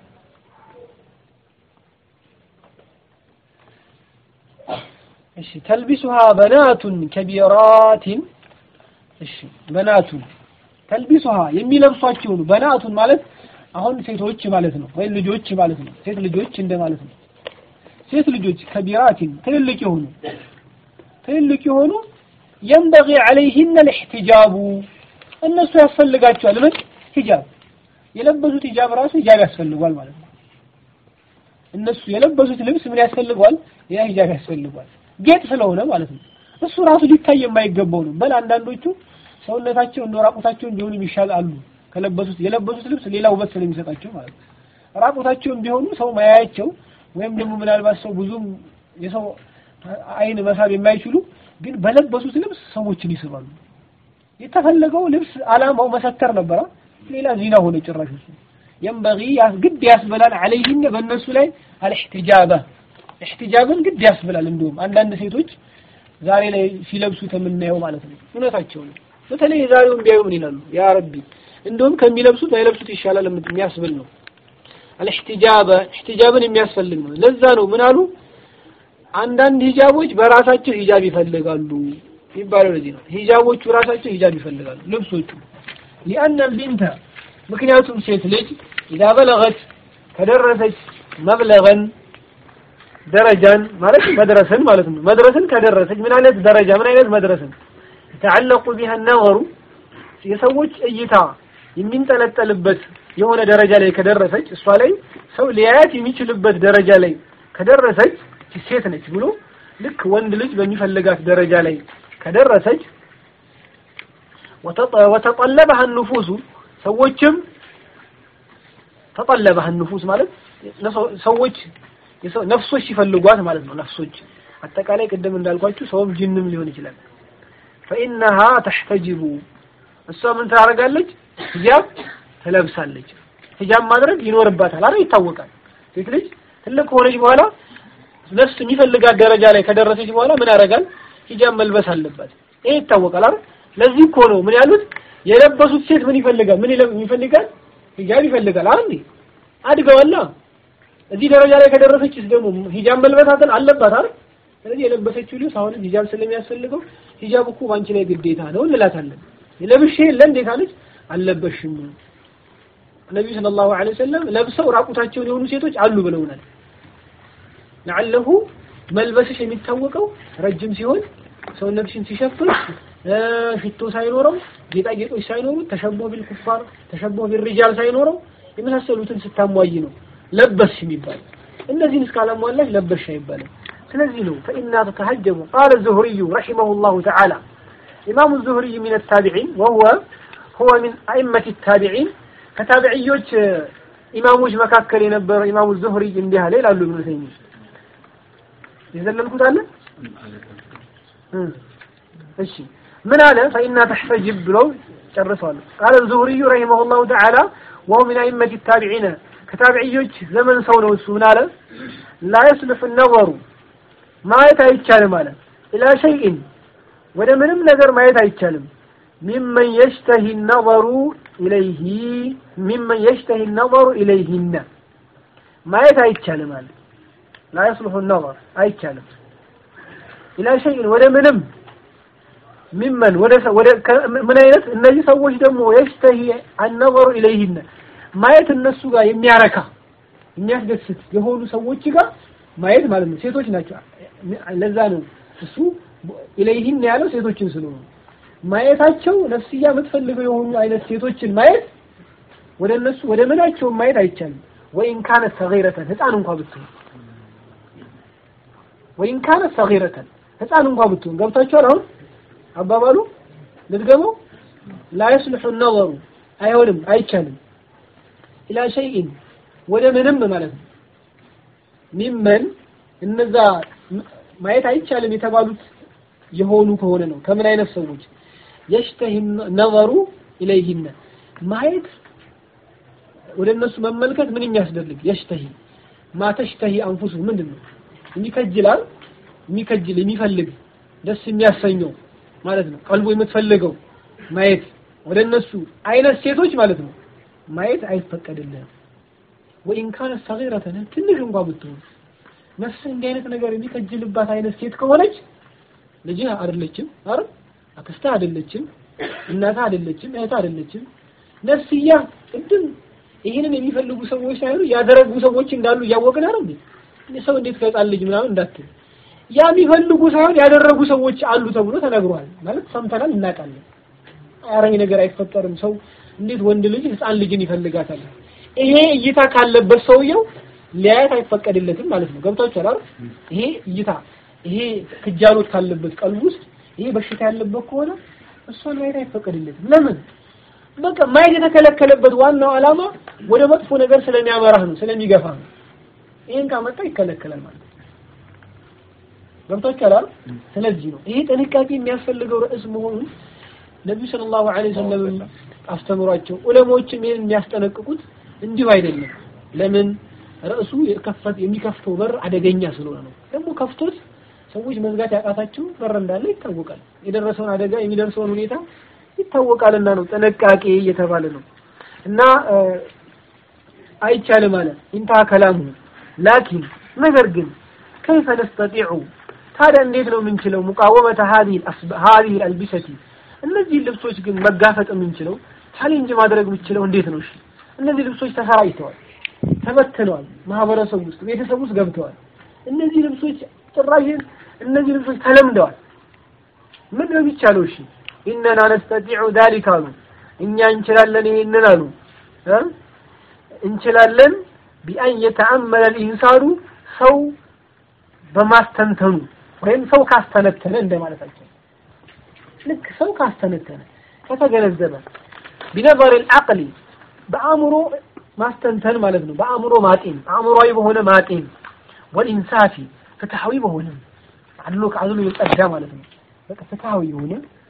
እሺ ተልቢሱሃ በናቱን ከቢራቲን እሺ በናቱን ተልቢሱሃ የሚለብሷቸው ነው። በናቱን ማለት አሁን ሴቶች ማለት ነው፣ ወይም ልጆች ማለት ነው። ሴት ልጆች እንደ ማለት ነው። ሴት ልጆች ከቢራቲን ትልልቅ የሆኑ ትልልቅ የሆኑ የንበጊ ዐለይሂነ ልእሕትጃቡ እነሱ ያስፈልጋቸዋል ምን ሂጃብ የለበሱት ሂጃብ ራሱ ሂጃብ ያስፈልጓል ማለት ነው። እነሱ የለበሱት ልብስ ምን ያስፈልገዋል? ያ ሂጃብ ያስፈልጓል። ጌጥ ስለሆነ ማለት ነው። እሱ ራሱ ሊታይ የማይገባው ነው። በል አንዳንዶቹ ሰውነታቸው እንደ ራቁታቸውን ቢሆኑ ይሻል አሉ። ከለበሱት የለበሱት ልብስ ሌላ ውበት ስለሚሰጣቸው ማለት ነው። ራቁታቸውን ቢሆኑ ሰው ማያያቸው ወይም ደግሞ ምናልባት ሰው ብዙም የሰው አይን መሳብ የማይችሉ ግን በለበሱት ልብስ ሰዎችን ይስባሉ። የተፈለገው ልብስ አላማው መሰተር ነበረ። ሌላ ዚና ሆነ ጭራሽ እሱ የንበጊ ግድ ያስበላል አለይህን በእነሱ ላይ አልእሕትጃበ እሕትጃብን ግድ ያስብላል። እንደውም አንዳንድ ሴቶች ዛሬ ላይ ሲለብሱት የምናየው ማለት ነው። እውነታቸው ነው። በተለይ የዛሬውን ቢያዩ ምን ይላሉ? ያ ረቢ እንደውም ከሚለብሱት ባይለብሱት ይሻላል የሚያስብል ነው። አልእሕትጃበ እሕትጃብን የሚያስፈልግ ነው። ለዛ ነው ምን አሉ አንዳንድ ሂጃቦች በራሳቸው ሂጃብ ይፈልጋሉ የሚባለው ለዚህ ነው። ሂጃቦቹ ራሳቸው ሂጃብ ይፈልጋሉ ልብሶቹ ሊአነ ልቢንተ ምክንያቱም ሴት ልጅ ኢዛ በለገት ከደረሰች መብለገን ደረጃን ማለት መድረስን ማለት ነው። መድረስን ከደረሰች ምን አይነት ደረጃ ምን አይነት መድረስን የተዓለቁ ቢሃ ነገሩ የሰዎች እይታ የሚንጠለጠልበት የሆነ ደረጃ ላይ ከደረሰች እሷ ላይ ሰው ሊያያት የሚችልበት ደረጃ ላይ ከደረሰች ሴት ነች ብሎ ልክ ወንድ ልጅ በሚፈልጋት ደረጃ ላይ ከደረሰች ወተጠለበሃ ንፉሱ ሰዎችም ተጠለበሃ ንፉስ ማለት ሰዎች ነፍሶች ሲፈልጓት ማለት ነው። ነፍሶች አጠቃላይ ቅድም እንዳልኳችሁ ሰውም ጅንም ሊሆን ይችላል። ፈኢነሃ ተሕተጅቡ እሷ ምን ታደርጋለች? ሂጃብ ትለብሳለች። ሂጃብ ማድረግ ይኖርባታል። አረ ይታወቃል። ሴት ልጅ ትልቅ ከሆነች በኋላ ነፍስ የሚፈልጋት ደረጃ ላይ ከደረሰች በኋላ ምን ያደርጋል? ሂጃብ መልበስ አለባት። ይሄ ይታወቃል። አይደል? ለዚህ እኮ ነው ምን ያሉት የለበሱት ሴት ምን ይፈልጋል? ምን ይፈልጋል? ሂጃብ ይፈልጋል። አንዴ አድገዋላ። እዚህ ደረጃ ላይ ከደረሰችስ ደግሞ ሂጃብ መልበሳትን አለባት አይደል? ስለዚህ የለበሰችው ልብስ አሁንም ሂጃብ ስለሚያስፈልገው ሂጃብ እኮ ባንቺ ላይ ግዴታ ነው እንላታለን። ለብሼ የለ እንዴት አለች? አልለበሽም። ነብዩ ሰለላሁ ዐለይሂ ወሰለም ለብሰው ራቁታቸውን የሆኑ ሴቶች አሉ ብለውናል። ለዓለሁ መልበስሽ የሚታወቀው ረጅም ሲሆን ሰውነትሽን ሲሸፍን ሽቶ ሳይኖረው ጌጣጌጦች ሳይኖሩት ተሸቦህ ቢልኩፋር ተሸቦህ ቢልሪጃል ሳይኖረው የመሳሰሉትን ስታሟይ ነው ለበስሽ የሚባል። እነዚህን እስካላሟላሽ ለበስሽ አይባልም። ስለዚህ ነው ፈኢና ተተሀጀቡ ቃለ ዙህሪዩ ረሒመሁላሁ ተዓላ ኢማሙ ዙህሪይ ሚን ታቢዒን ወሁወ ሁወ ሚን አኢመት ታቢዒን ከታቢዕዮች ኢማሞች መካከል የነበረ ኢማሙ ዙህሪ እንዲህ አለ ይላሉ ኢብኑ ተይሚያ የዘለልኩት አለ እሺ ምን አለ ፈኢና ተሕተጅብ ብለው ጨርሰዋል ቃለ ዙህሪዩ ረሂመሁላሁ ተዓላ ወሁ ሚን አኢመት ታቢዒነ ከታቢዕዮች ዘመን ሰው ነው እሱ ምን አለ ላ የስልፍ ነወሩ ማየት አይቻልም አለ ኢላ ሸይኢን ወደ ምንም ነገር ማየት አይቻልም ሚመን የሽተሂ ነወሩ ኢለይሂ ሚመን የሽተሂ ነወሩ ኢለይሂነ ማየት አይቻልም አለ ላ የስልሑ ነወር አይቻልም ኢላ ሸይኢን ወደ ምንም ሚመን ወደ ወደ ምን አይነት እነዚህ ሰዎች ደግሞ የሽተሂ አነወሩ ኢለይሂነ ማየት እነሱ ጋር የሚያረካ የሚያስደስት የሆኑ ሰዎች ጋር ማየት ማለት ነው። ሴቶች ናቸው። ለዛ ነው እሱ ኢለይሂን ያለው ሴቶችን ስለሆኑ ማየታቸው ነፍስያ የምትፈልገው የሆኑ አይነት ሴቶችን ማየት ወደ እነሱ ወደ ምናቸውም ማየት አይቻልም። ወይን ካነት ሰጊረተን ህፃን እንኳ ብትሆን ወይን ካነት ሰጊረተን ህፃን እንኳ ብትሆን ገብታችኋል። አሁን አባባሉ ልትገመው ላ የስልሑ ነወሩ አይሆንም፣ አይቻልም ኢላ ሸይኢን ወደ ምንም ማለት ነው ሚመን እነዛ ማየት አይቻልም የተባሉት የሆኑ ከሆነ ነው ከምን አይነት ሰዎች የሽተህ ነዘሩ ኢለይሂነ ማየት ወደ እነሱ መመልከት ምን የሚያስደርግ የሽተሂ ማተሽተሂ አንፉሱ ምንድን ነው የሚከጅላል የሚከጅል የሚፈልግ ደስ የሚያሰኘው ማለት ነው ቀልቡ የምትፈልገው ማየት ወደ እነሱ አይነት ሴቶች ማለት ነው ማየት አይፈቀድልህም ወኢን ካነት ሰጊረተን ትንሽ እንኳን ብትሆን ነፍስህ እንዲህ አይነት ነገር የሚከጅልባት አይነት ሴት ከሆነች ልጅህ አይደለችም አይደል አክስትህ አይደለችም እናትህ አይደለችም እህትህ አይደለችም ነፍስያ ቅድም ይህንን የሚፈልጉ ሰዎች ሳይሆኑ ያደረጉ ሰዎች እንዳሉ እያወቅን አይደል እንዴ ሰው እንዴት ከህፃን ልጅ ምናምን እንዳትል ያ የሚፈልጉ ሳይሆን ያደረጉ ሰዎች አሉ ተብሎ ተነግሯል ማለት ሰምተናል እናውቃለን አረኝ ነገር አይፈጠርም ሰው እንዴት ወንድ ልጅ ህፃን ልጅን ይፈልጋታል ይሄ እይታ ካለበት ሰውየው ሊያየት አይፈቀድለትም ማለት ነው ገብቷችኋል አይደል ይሄ እይታ ይሄ ክጃሎት ካለበት ቀልብ ውስጥ ይሄ በሽታ ያለበት ከሆነ እሷን ማየት አይፈቀድለትም ለምን በቃ ማየት የተከለከለበት ዋናው ዓላማ ወደ መጥፎ ነገር ስለሚያመራህ ነው ስለሚገፋ ነው ይሄን ካመጣ ይከለከላል ማለት ነው ገብቷችኋል አይደል ስለዚህ ነው ይሄ ጥንቃቄ የሚያስፈልገው ርዕስ መሆኑን ነብዩ ሰለላሁ ዐለይሂ ወሰለም አስተምሯቸው ዑለሞችም ይሄን የሚያስጠነቅቁት እንዲሁ አይደለም ለምን ርዕሱ የከፈት የሚከፍተው በር አደገኛ ስለሆነ ነው ደግሞ ከፍቶት ሰዎች መዝጋት ያቃታቸው በር እንዳለ ይታወቃል የደረሰውን አደጋ የሚደርሰውን ሁኔታ ይታወቃልና ነው ጥንቃቄ እየተባለ ነው እና አይቻልም አለ ኢንታ ከላሙ ላኪን ነገር ግን ከይፈ ነስተጢዑ ታዲያ እንዴት ነው የምንችለው ሙቃወመተ ሀዲህ አልቢሰቲ እነዚህ ልብሶች ግን መጋፈጥ የምንችለው ቻሌንጅ ማድረግ የምንችለው እንዴት ነው እሺ እነዚህ ልብሶች ተሰራጭተዋል ተበትነዋል ማህበረሰብ ውስጥ ቤተሰብ ውስጥ ገብተዋል እነዚህ ልብሶች ጭራሽ እነዚህ ልብሶች ተለምደዋል ምን ነው የሚቻለው እሺ ኢነና ነስተጢዑ ذلك አሉ እኛ እንችላለን ይሄንን አሉ እንችላለን ቢአን የተአመለ الانسان ሰው በማስተንተኑ ወይም ሰው ካስተነተነ እንደማለታቸው ልክ ሰው ካስተነተነ ከተገነዘበ ቢነበር العقل በአእምሮ ማስተንተን ማለት ነው በአእምሮ ማጤን አእምሮዊ በሆነ ማጤን ወልኢንሳፊ ፍትሐዊ በሆነ አድሎ ከአድሎ የጸዳ ማለት ነው በቃ ፍትሐዊ የሆነ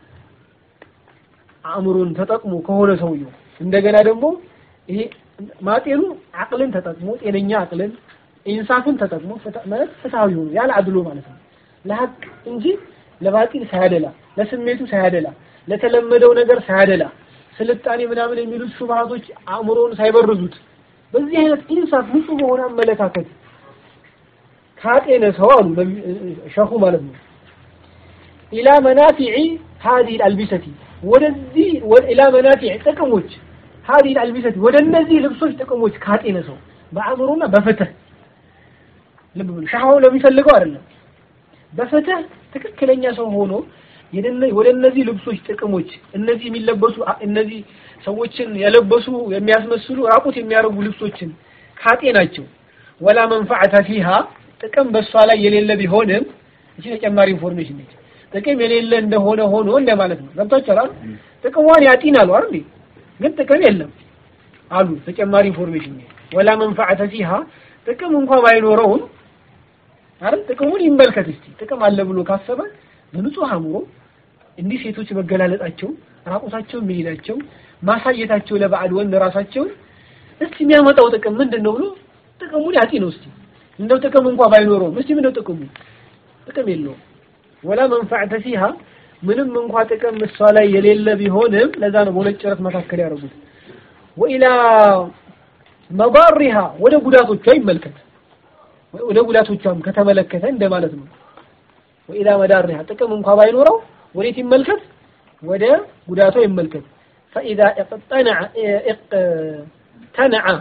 አእምሮን ተጠቅሞ ከሆነ ሰውየው እንደገና ደግሞ ይሄ ማጤኑ አቅልን ተጠቅሞ ጤነኛ አቅልን ኢንሳፍን ተጠቅሞ ማለት ፍትሐዊ ሆኖ ያለ አድሎ ማለት ነው ለሀቅ እንጂ ለባጢል ሳያደላ ለስሜቱ ሳያደላ ለተለመደው ነገር ሳያደላ ስልጣኔ ምናምን የሚሉት ሹብሃቶች አእምሮን ሳይበርዙት በዚህ አይነት ኢንሳፍ ንጹህ በሆነ አመለካከት ካጤነ ሰው አሉ ሸኹ ማለት ነው ኢላ መናፊዒ ሀዲህ አልቢሰቲ ወደዚህ ኢላ መናፊዕ ጥቅሞች ሀዲህ አልቢሰቲ ወደ እነዚህ ልብሶች ጥቅሞች ካጤነ ሰው በአእምሮና በፍትህ ልብ ብሎ ሻሃው ለሚፈልገው አይደለም በፍትህ ትክክለኛ ሰው ሆኖ ወደ እነዚህ ልብሶች ጥቅሞች እነዚህ የሚለበሱ እነዚህ ሰዎችን የለበሱ የሚያስመስሉ ራቁት የሚያደርጉ ልብሶችን ካጤ ናቸው ወላ መንፈዓተ ፊሃ ጥቅም በእሷ ላይ የሌለ ቢሆንም እቺ ተጨማሪ ኢንፎርሜሽን ነች ጥቅም የሌለ እንደሆነ ሆኖ እንደማለት ነው ገብታችኋል ጥቅሟን ያጢናሉ አይደል ግን ጥቅም የለም አሉ ተጨማሪ ኢንፎርሜሽን ወላ መንፈዓተ ፊሃ ጥቅም እንኳን ባይኖረውም አይደል ጥቅሙን ይመልከት እስቲ ጥቅም አለ ብሎ ካሰበ በንጹህ አእምሮ እንዲህ ሴቶች መገላለጣቸው ራቁታቸው መሄዳቸው ማሳየታቸው ለባዕድ ወንድ ራሳቸውን እስቲ የሚያመጣው ጥቅም ምንድን ነው ብሎ ጥቅሙን ያጢ ነው እስቲ እንደው ጥቅም እንኳን ባይኖረውም እስቲ ምንድነው ጥቅሙ ጥቅም የለውም ወላ መንፈዕተ ፊሃ ምንም እንኳ ጥቅም እሷ ላይ የሌለ ቢሆንም ለዛ ነው በሁለት ጭረት መካከል ያደረጉት ወኢላ መባሪሃ ወደ ጉዳቶቿ ይመልከት ወደ ጉዳቶቿም ከተመለከተ እንደማለት ነው ወኢላ መዳሪሃ ጥቅም እንኳ ባይኖረው ወዴት ይመልከት ወደ ጉዳቷ ይመልከት ፈኢዛ እቅተነዐ እቅተነዐ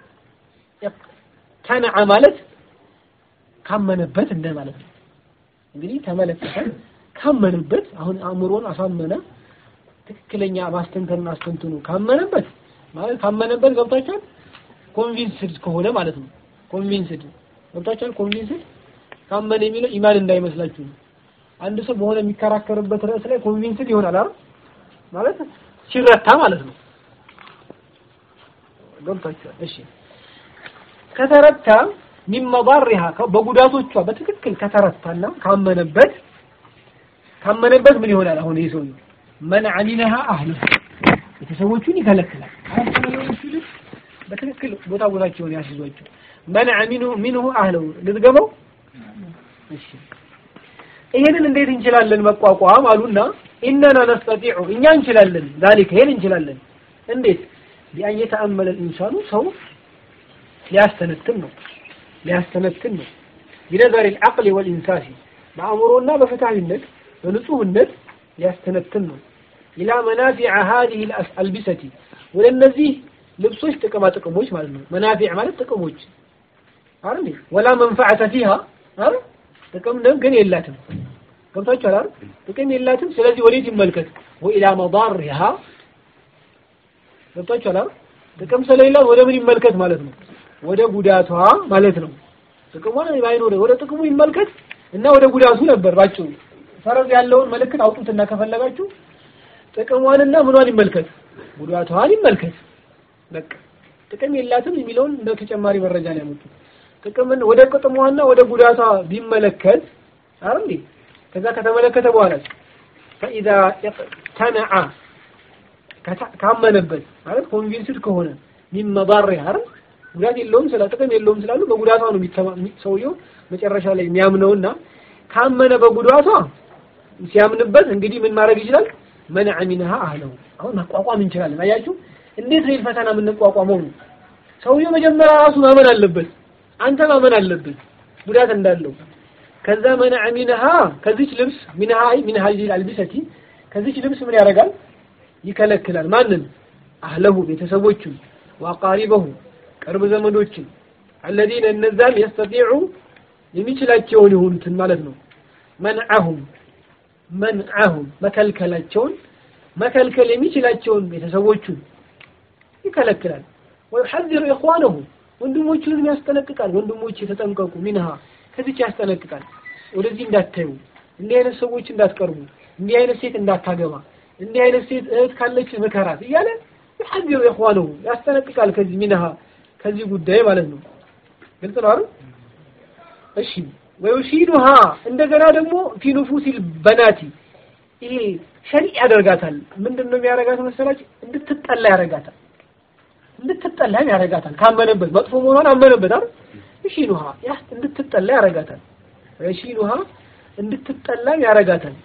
ተነዐ ማለት ካመነበት እንደማለት ነው እንግዲህ ተመለከተ ካመነበት አሁን አእምሮን አሳመነ ትክክለኛ ማስተንተኑን አስተንትኑ ካመነበት ማለት ካመነበት ገብታችኋል ኮንቪንስድ ከሆነ ማለት ነው ኮንቪንስድ ገብታችኋል ኮንቪንስድ ካመነ የሚለው ኢማን እንዳይመስላችሁ ነው አንድ ሰው በሆነ የሚከራከርበት ርዕስ ላይ ኮንቪንስድ ይሆናል አይደል ማለት ሲረታ ማለት ነው ገብታችኋል እሺ ከተረታ ሚን መዳሪሃ በጉዳቶቿ በትክክል ከተረታና ካመነበት ካመነበት ምን ይሆናል? አሁን ይህ ሰውዬው መንዐ ሚንሃ አህሉ ቤተሰቦቹን ይከለክላል። አያስተናገሩት ልጅ በትክክል ቦታ ቦታቸውን ያስይዟቸው። መንዐ ሚንሁ ሚንሁ አህለው ልትገባው እሺ ይሄንን እንዴት እንችላለን መቋቋም አሉና ኢነና ነስተጢዑ እኛ እንችላለን ዛሊከ ይሄን እንችላለን እንዴት ቢአን የተአመለ ኢንሳኑ ሰው ሊያስተነትን ነው ሊያስተነትን ነው ቢነዘር العقل والإنساس በአእምሮና በፍትሃዊነት በንጹህነት ሊያስተነትን ነው ኢላ መናፊዕ هذه الألبسة ወደ እነዚህ ልብሶች ጥቅማ ጥቅሞች ማለት ነው መናፊዕ ማለት ጥቅሞች አይደል ወላ መንፈዓተ ፊሃ አይደል ጥቅም ነው ግን የላትም ገብታችኋል አይደል ጥቅም የላትም ስለዚህ ወዴት ይመልከት ወኢላ መዳሪሃ ገብታችኋል አይደል ጥቅም ስለሌላት ወደ ምን ይመልከት ማለት ነው ወደ ጉዳቷ ማለት ነው ጥቅሙ ባይኖር ወደ ጥቅሙ ይመልከት እና ወደ ጉዳቱ ነበር ባጭሩ ፈረዝ ያለውን ምልክት አውጡትና ከፈለጋችሁ ጥቅሟንና ምኗን ይመልከት ጉዳቷን ይመልከት በቃ ጥቅም የላትም የሚለውን እንደ ተጨማሪ መረጃ ነው ያመጡት ጥቅምን ወደ ጥቅሟና ወደ ጉዳቷ ቢመለከት አይደል ከዛ ከተመለከተ በኋላ ፈኢዛ ተነዓ ካመነበት ማለት ኮንቪንስድ ከሆነ ሚን መዳሪሃ አይደል ጉዳት የለውም ስለ ጥቅም የለውም ስላሉ በጉዳቷ ነው ሰውየው መጨረሻ ላይ የሚያምነውና ካመነ በጉዳቷ ሲያምንበት እንግዲህ ምን ማድረግ ይችላል መንዐ ሚንሃ አህለው አሁን መቋቋም እንችላለን አያችሁ እንዴት ነው ፈተና የምንቋቋመው ነው ሰውየው መጀመሪያ ራሱ ማመን አለበት አንተ ማመን አለብህ ጉዳት እንዳለው ከዛ መንዐ ሚንሃ ከዚች ልብስ ሚንሃ ሚን ሀዚህ አልቢሰቲ ከዚች ልብስ ምን ያደርጋል ይከለክላል ማንን አህለሁ ቤተሰቦቹን ወአቃሪበሁ ቅርብ ዘመዶችን አለዚነ እነዛን የስተጢዑ የሚችላቸውን የሆኑትን ማለት ነው መንዐሁም መንዐሁም መከልከላቸውን መከልከል የሚችላቸውን ቤተሰቦቹን ይከለክላል ወዩሐዚሩ ኢኽዋነሁ ወንድሞቹንም ያስጠነቅቃል ወንድሞች የተጠንቀቁ ሚንሃ ከዚች ያስጠነቅቃል ወደዚህ እንዳታዩ እንዲህ አይነት ሰዎች እንዳትቀርቡ እንዲህ አይነት ሴት እንዳታገባ እንዲህ አይነት ሴት እህት ካለች ምከራት እያለ ይሐዚሩ ኢኽዋነሁ ያስጠነቅቃል ከዚህ ሚንሃ ከዚህ ጉዳይ ማለት ነው ግልጽ ነው አይደል እሺ ወዩሺዱሃ እንደገና ደግሞ ፊ ኑፉሲል በናቲ ይሄ ሸሪዕ ያደርጋታል ምንድን ነው የሚያደርጋት መሰላችሁ እንድትጠላ ያደርጋታል እንድትጠላ ያደርጋታል ካመነበት መጥፎ መሆኗን አመነበት አይደል ይሺኑሃ ያ እንድትጠላ ያደርጋታል ይሺኑሃ እንድትጠላ ያደርጋታል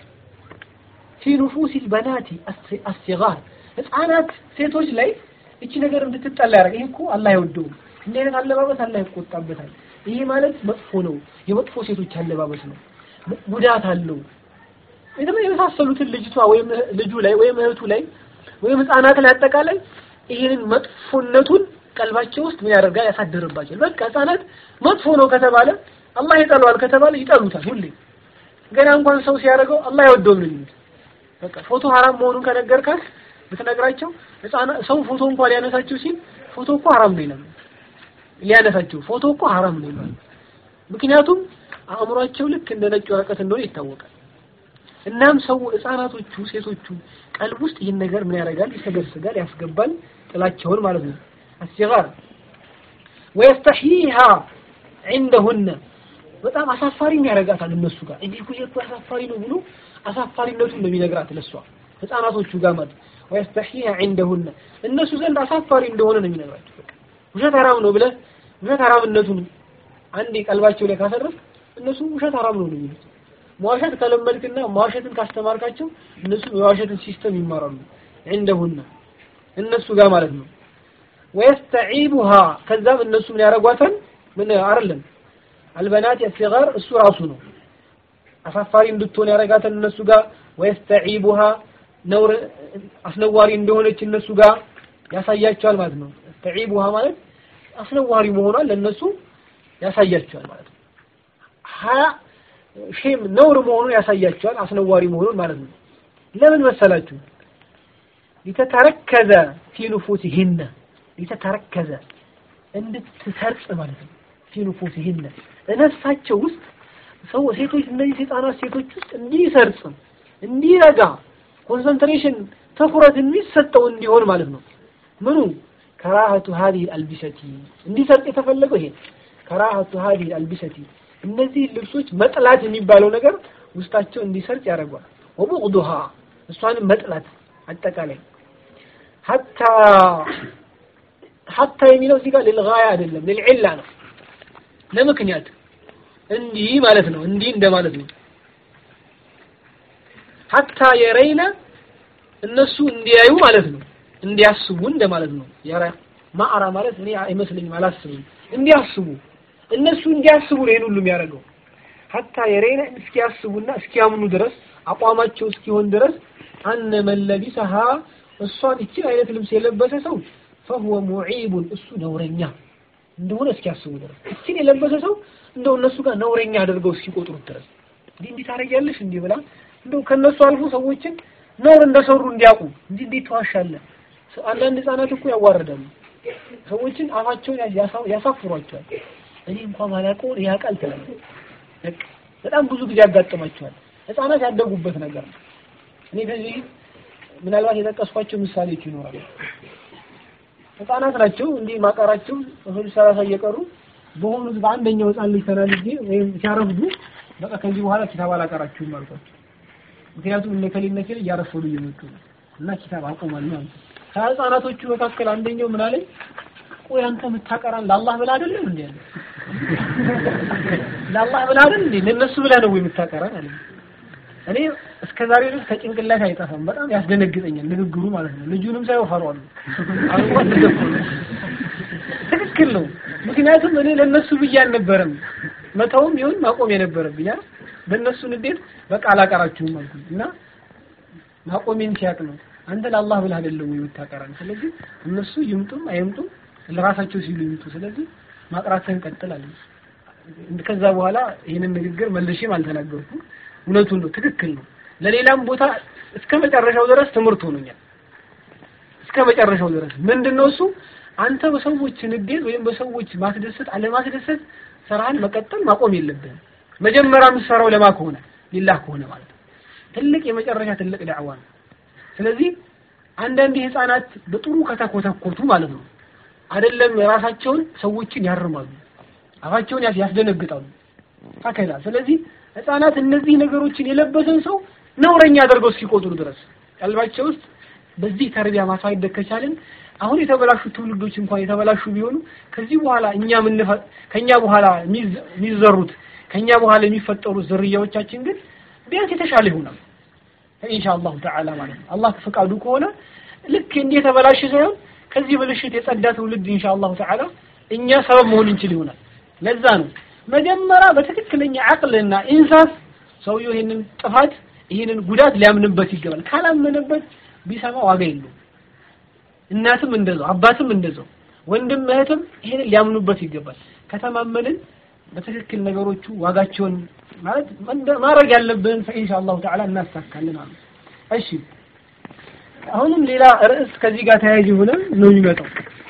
ፊ ኑፉሲል በናቲ አስሲጋር ህፃናት ሴቶች ላይ እቺ ነገር እንድትጠላ ያደርግ ይሄ እኮ አላህ አይወደውም እንዲህ አይነት አለባበስ አላህ ይቆጣበታል ይሄ ማለት መጥፎ ነው የመጥፎ ሴቶች አለባበስ ነው ጉዳት አለው ደግሞ የመሳሰሉትን ልጅቷ ወይም ልጁ ላይ ወይም እህቱ ላይ ወይም ህፃናት ላይ አጠቃላይ ይሄንን መጥፎነቱን ቀልባቸው ውስጥ ምን ያደርጋል ያሳድርባቸዋል በቃ ህፃናት መጥፎ ነው ከተባለ አላህ ይጠላዋል ከተባለ ይጠሉታል ሁሌ ገና እንኳን ሰው ሲያደርገው አላህ አይወደውም ነው የሚሉት በቃ ፎቶ ሐራም መሆኑን ከነገርካት ብትነግራቸው ህፃናት ሰው ፎቶ እንኳን ሊያነሳቸው ሲል ፎቶ እኮ ሐራም ነው ይላሉ ሊያነሳቸው ፎቶ እኮ ሐራም ነው ይላሉ ምክንያቱም አእምሯቸው ልክ እንደ ነጭ ወረቀት እንደሆነ ይታወቃል እናም ሰው ህፃናቶቹ ሴቶቹ ቀልብ ውስጥ ይህን ነገር ምን ያደርጋል ይሰገስጋል ያስገባል ጥላቸውን ማለት ነው አስሲጋር ወየስተሕይሃ ዐንደሁነ በጣም አሳፋሪም ያደርጋታል እነሱ ጋር እንዲህ እኮ እኮ አሳፋሪ ነው ብሎ አሳፋሪነቱን ነው የሚነግራት ለሷ ህፃናቶቹ ጋር ማለት ወየስተሕይሃ ዐንደሁነ እነሱ ዘንድ አሳፋሪ እንደሆነ ነው የሚነግራቸው በቃ ውሸት ሐራም ነው ብለህ ውሸት ሐራምነቱን አንዴ ቀልባቸው ላይ ካሰረፍ እነሱ ውሸት ሐራም ነው ነው የሚሉት መዋሸት ከለመድክና መዋሸትን ካስተማርካቸው እነሱ የዋሸትን ሲስተም ይማራሉ عندهن እነሱ ጋር ማለት ነው ወየስተዒቡሃ ከዛም እነሱ ምን ያደርጓታል ምን አይደለም አልበናት የሲጋር እሱ ራሱ ነው አሳፋሪ እንድትሆን ያደርጋታል እነሱ ጋር ወየስተዒቡሃ ነውር አስነዋሪ እንደሆነች እነሱ ጋር ያሳያቸዋል ማለት ነው ተዒቡሃ ማለት አስነዋሪ መሆኗን ለነሱ ያሳያቸዋል ማለት ነው ሀያ ሼም ነውር መሆኑን ያሳያቸዋል አስነዋሪ መሆኑን ማለት ነው ለምን መሰላችሁ ሊተተረከዘ ፊ ኑፉሲሂነ ሊተተረከዘ እንድትሰርጽ ማለት ነው ፊ ኑፉሲሂነ እነፍሳቸው ውስጥ ሰው ሴቶች እነዚህ ህፃናት ሴቶች ውስጥ እንዲሰርጽ እንዲረጋ ኮንሰንትሬሽን ትኩረት የሚሰጠው እንዲሆን ማለት ነው ምኑ ከራሀቱ ሀዲህ አልቢሰቲ እንዲሰርጥ የተፈለገው ይሄ ከራሀቱ ሀዲህ አልቢሰቲ እነዚህ ልብሶች መጥላት የሚባለው ነገር ውስጣቸው እንዲሰርጥ ያደርጓል። ወቡቅዱሃ እሷንም መጥላት አጠቃላይ ሀታ ሀታ የሚለው እዚህ ጋር ልልጋያ አይደለም ልልዕላ ነው። ለምክንያት እንዲህ ማለት ነው። እንዲህ እንደማለት ነው። ሀታ የረይነ እነሱ እንዲያዩ ማለት ነው። እንዲያስቡ እንደማለት ነው። ያራ ማዕራ ማለት እኔ አይመስለኝም፣ አላስብም። እንዲያስቡ እነሱ እንዲያስቡ ነው ይሄን ሁሉ የሚያደርገው። ሀታ የረይነ እስኪያስቡና እስኪያምኑ ድረስ አቋማቸው እስኪሆን ድረስ አነ መለቢሰሃ እሷን እችን አይነት ልብስ የለበሰ ሰው ፈሁወ ሙዒቡን እሱ ነውረኛ እንደሆነ እስኪያስቡ ድረስ እችን የለበሰ ሰው እንደው እነሱ ጋር ነውረኛ አድርገው እስኪቆጥሩት ድረስ እንዲህ እንዲህ ታደርጊያለሽ እንዲህ ብላ እንደው ከነሱ አልፎ ሰዎችን ነውር እንደሰሩ እንዲያውቁ እንጂ እንዴት ተዋሻለህ? አንዳንድ ህጻናት እኮ ያዋርዳሉ። ሰዎችን አፋቸውን ያሳፍሯቸዋል። እኔ እንኳን ማላውቀውን ያውቃል ትላለህ። በጣም ብዙ ጊዜ ያጋጥማቸዋል። ህጻናት ያደጉበት ነገር ነው። እኔ ከዚህ ምናልባት የጠቀስኳቸው ምሳሌዎች ይኖራሉ። ህጻናት ናቸው እንዲህ ማቀራቸው እህል ሰላሳ እየቀሩ በሆኑት በአንደኛው ህጻን ልጅ ተናልጄ ወይም ሲያረፍዱ በቃ ከዚህ በኋላ ኪታብ አላቀራችሁም አልኳቸው። ምክንያቱም እነ ከሌ እነ ከሌ እያረፈዱ እየመጡ ነው እና ኪታብ አቆማል ማለት ነው። ከህፃናቶቹ መካከል አንደኛው ምን አለኝ፣ ቆይ አንተ የምታቀራን ለአላህ ብለህ አይደለም እንዴ? አለ ለአላህ ብለህ አይደል እንዴ? ለነሱ ብለህ ነው የምታቀራን አለ። እኔ እስከ ዛሬ ድረስ ከጭንቅላት አይጠፋም። በጣም ያስደነግጠኛል ንግግሩ ማለት ነው። ልጁንም ሳይሆን ፈሯል። አሁን ትክክል ነው። ምክንያቱም እኔ ለነሱ ብዬ አልነበረም መተውም ይሁን ማቆም የነበረብኝ አይደል? በእነሱ ንዴት በቃ አላቀራችሁም አልኩኝ እና ማቆሜን ሲያቅ ነው አንተ ለአላህ ብለህ አይደለም ወይ የምታቀራን? ስለዚህ እነሱ ይምጡም አይምጡም ለራሳቸው ሲሉ ይምጡ። ስለዚህ ማቅራትህን ቀጥል አለኝ። ከዛ በኋላ ይህንን ንግግር መልሼም አልተናገርኩም። እውነቱን ነው፣ ትክክል ነው። ለሌላም ቦታ እስከ መጨረሻው ድረስ ትምህርት ሆኖኛል። እስከ መጨረሻው ድረስ ምንድነው እሱ አንተ በሰዎች ንዴት ወይም በሰዎች ማስደሰት አለማስደሰት ስራህን መቀጠል ማቆም የለብህም። መጀመሪያ የምትሰራው ለማ ከሆነ ሊላህ ከሆነ ማለት ነው። ትልቅ የመጨረሻ ትልቅ ዳዕዋ ነው። ስለዚህ አንዳንድ ህፃናት በጥሩ ከተኮተኮቱ ማለት ነው አይደለም ራሳቸውን ሰዎችን ያርማሉ፣ አፋቸውን ያስደነግጣሉ። ሀከዛ ስለዚህ ህፃናት እነዚህ ነገሮችን የለበሰን ሰው ነውረኛ አድርገው እስኪቆጥሩ ድረስ ቀልባቸው ውስጥ በዚህ ተርቢያ ማሳደግ ከቻልን አሁን የተበላሹ ትውልዶች እንኳን የተበላሹ ቢሆኑ ከዚህ በኋላ እኛ ምን ከኛ በኋላ የሚዘሩት ከኛ በኋላ የሚፈጠሩት ዝርያዎቻችን ግን ቢያንስ የተሻለ ይሆናል ኢንሻአላሁ ተዓላ ማለት ነው። አላህ ፈቃዱ ከሆነ ልክ እንዲህ የተበላሸ ሳይሆን ከዚህ ብልሽት የጸዳ ትውልድ ኢንሻአላሁ ተዓላ እኛ ሰበብ መሆን እንችል ይሆናል። ለዛ ነው መጀመሪያ በትክክለኛ አቅልና ኢንሳፍ ሰውየው ይሄንን ጥፋት ይሄንን ጉዳት ሊያምንበት ይገባል። ካላመነበት ቢሰማ ዋጋ የለውም። እናትም እንደዛው፣ አባትም እንደዛው፣ ወንድም እህትም ይሄንን ሊያምኑበት ይገባል። ከተማመንን በትክክል ነገሮቹ ዋጋቸውን ማለት ማድረግ ያለብን ኢንሻአላሁ ተዓላ እናሳካለን አሉ። እሺ አሁንም ሌላ ርዕስ ከዚህ ጋር ተያያዥ የሆነ ነው የሚመጣው።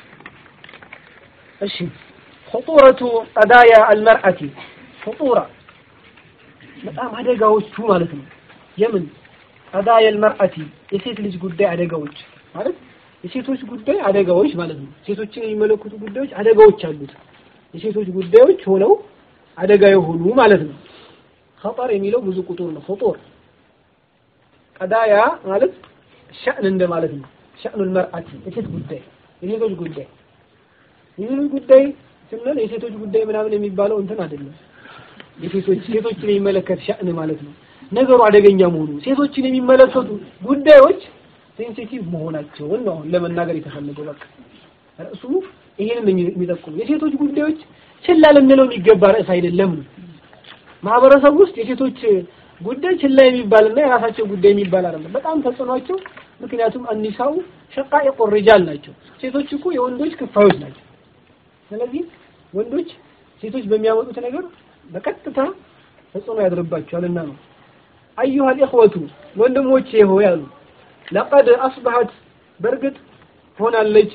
እሺ خطورة قضايا المرأة خطورة በጣም አደጋዎቹ ማለት ነው። የምን قضايا المرأة የሴት ልጅ ጉዳይ አደጋዎች ማለት የሴቶች ጉዳይ አደጋዎች ማለት ነው። ሴቶችን የሚመለከቱ ጉዳዮች አደጋዎች አሉት። የሴቶች ጉዳዮች ሆነው አደጋ የሆኑ ማለት ነው። ኸጠር የሚለው ብዙ ቁጥር ነው። ኸጦር ቀዳያ ማለት ሸእን እንደማለት ነው። ሸእኑል መርአቲ የሴት ጉዳይ የሴቶች ጉዳይ የሴቶች ጉዳይ ስንል የሴቶች ጉዳይ ምናምን የሚባለው እንትን አይደለም። የሴቶች ሴቶችን የሚመለከት ሸእን ማለት ነው። ነገሩ አደገኛ መሆኑ ሴቶችን የሚመለከቱ ጉዳዮች ሴንሲቲቭ መሆናቸውን ነው አሁን ለመናገር የተፈለገው። በቃ ርዕሱ ይሄንን የሚጠቁሙ የሴቶች ጉዳዮች ችላ ልንለው የሚገባ ርዕስ አይደለም ነው። ማህበረሰብ ውስጥ የሴቶች ጉዳይ ችላ የሚባልና የራሳቸው ጉዳይ የሚባል አይደለም። በጣም ተጽዕኗቸው ምክንያቱም አኒሳው ሸቃኢቁ ሪጃል ናቸው። ሴቶች እኮ የወንዶች ክፋዮች ናቸው። ስለዚህ ወንዶች ሴቶች በሚያመጡት ነገር በቀጥታ ተጽዕኖ ያድርባቸዋልና ነው። አዩሃ ልእኽወቱ ወንድሞቼ ሆይ አሉ ለቀድ አስበሐት በእርግጥ ሆናለች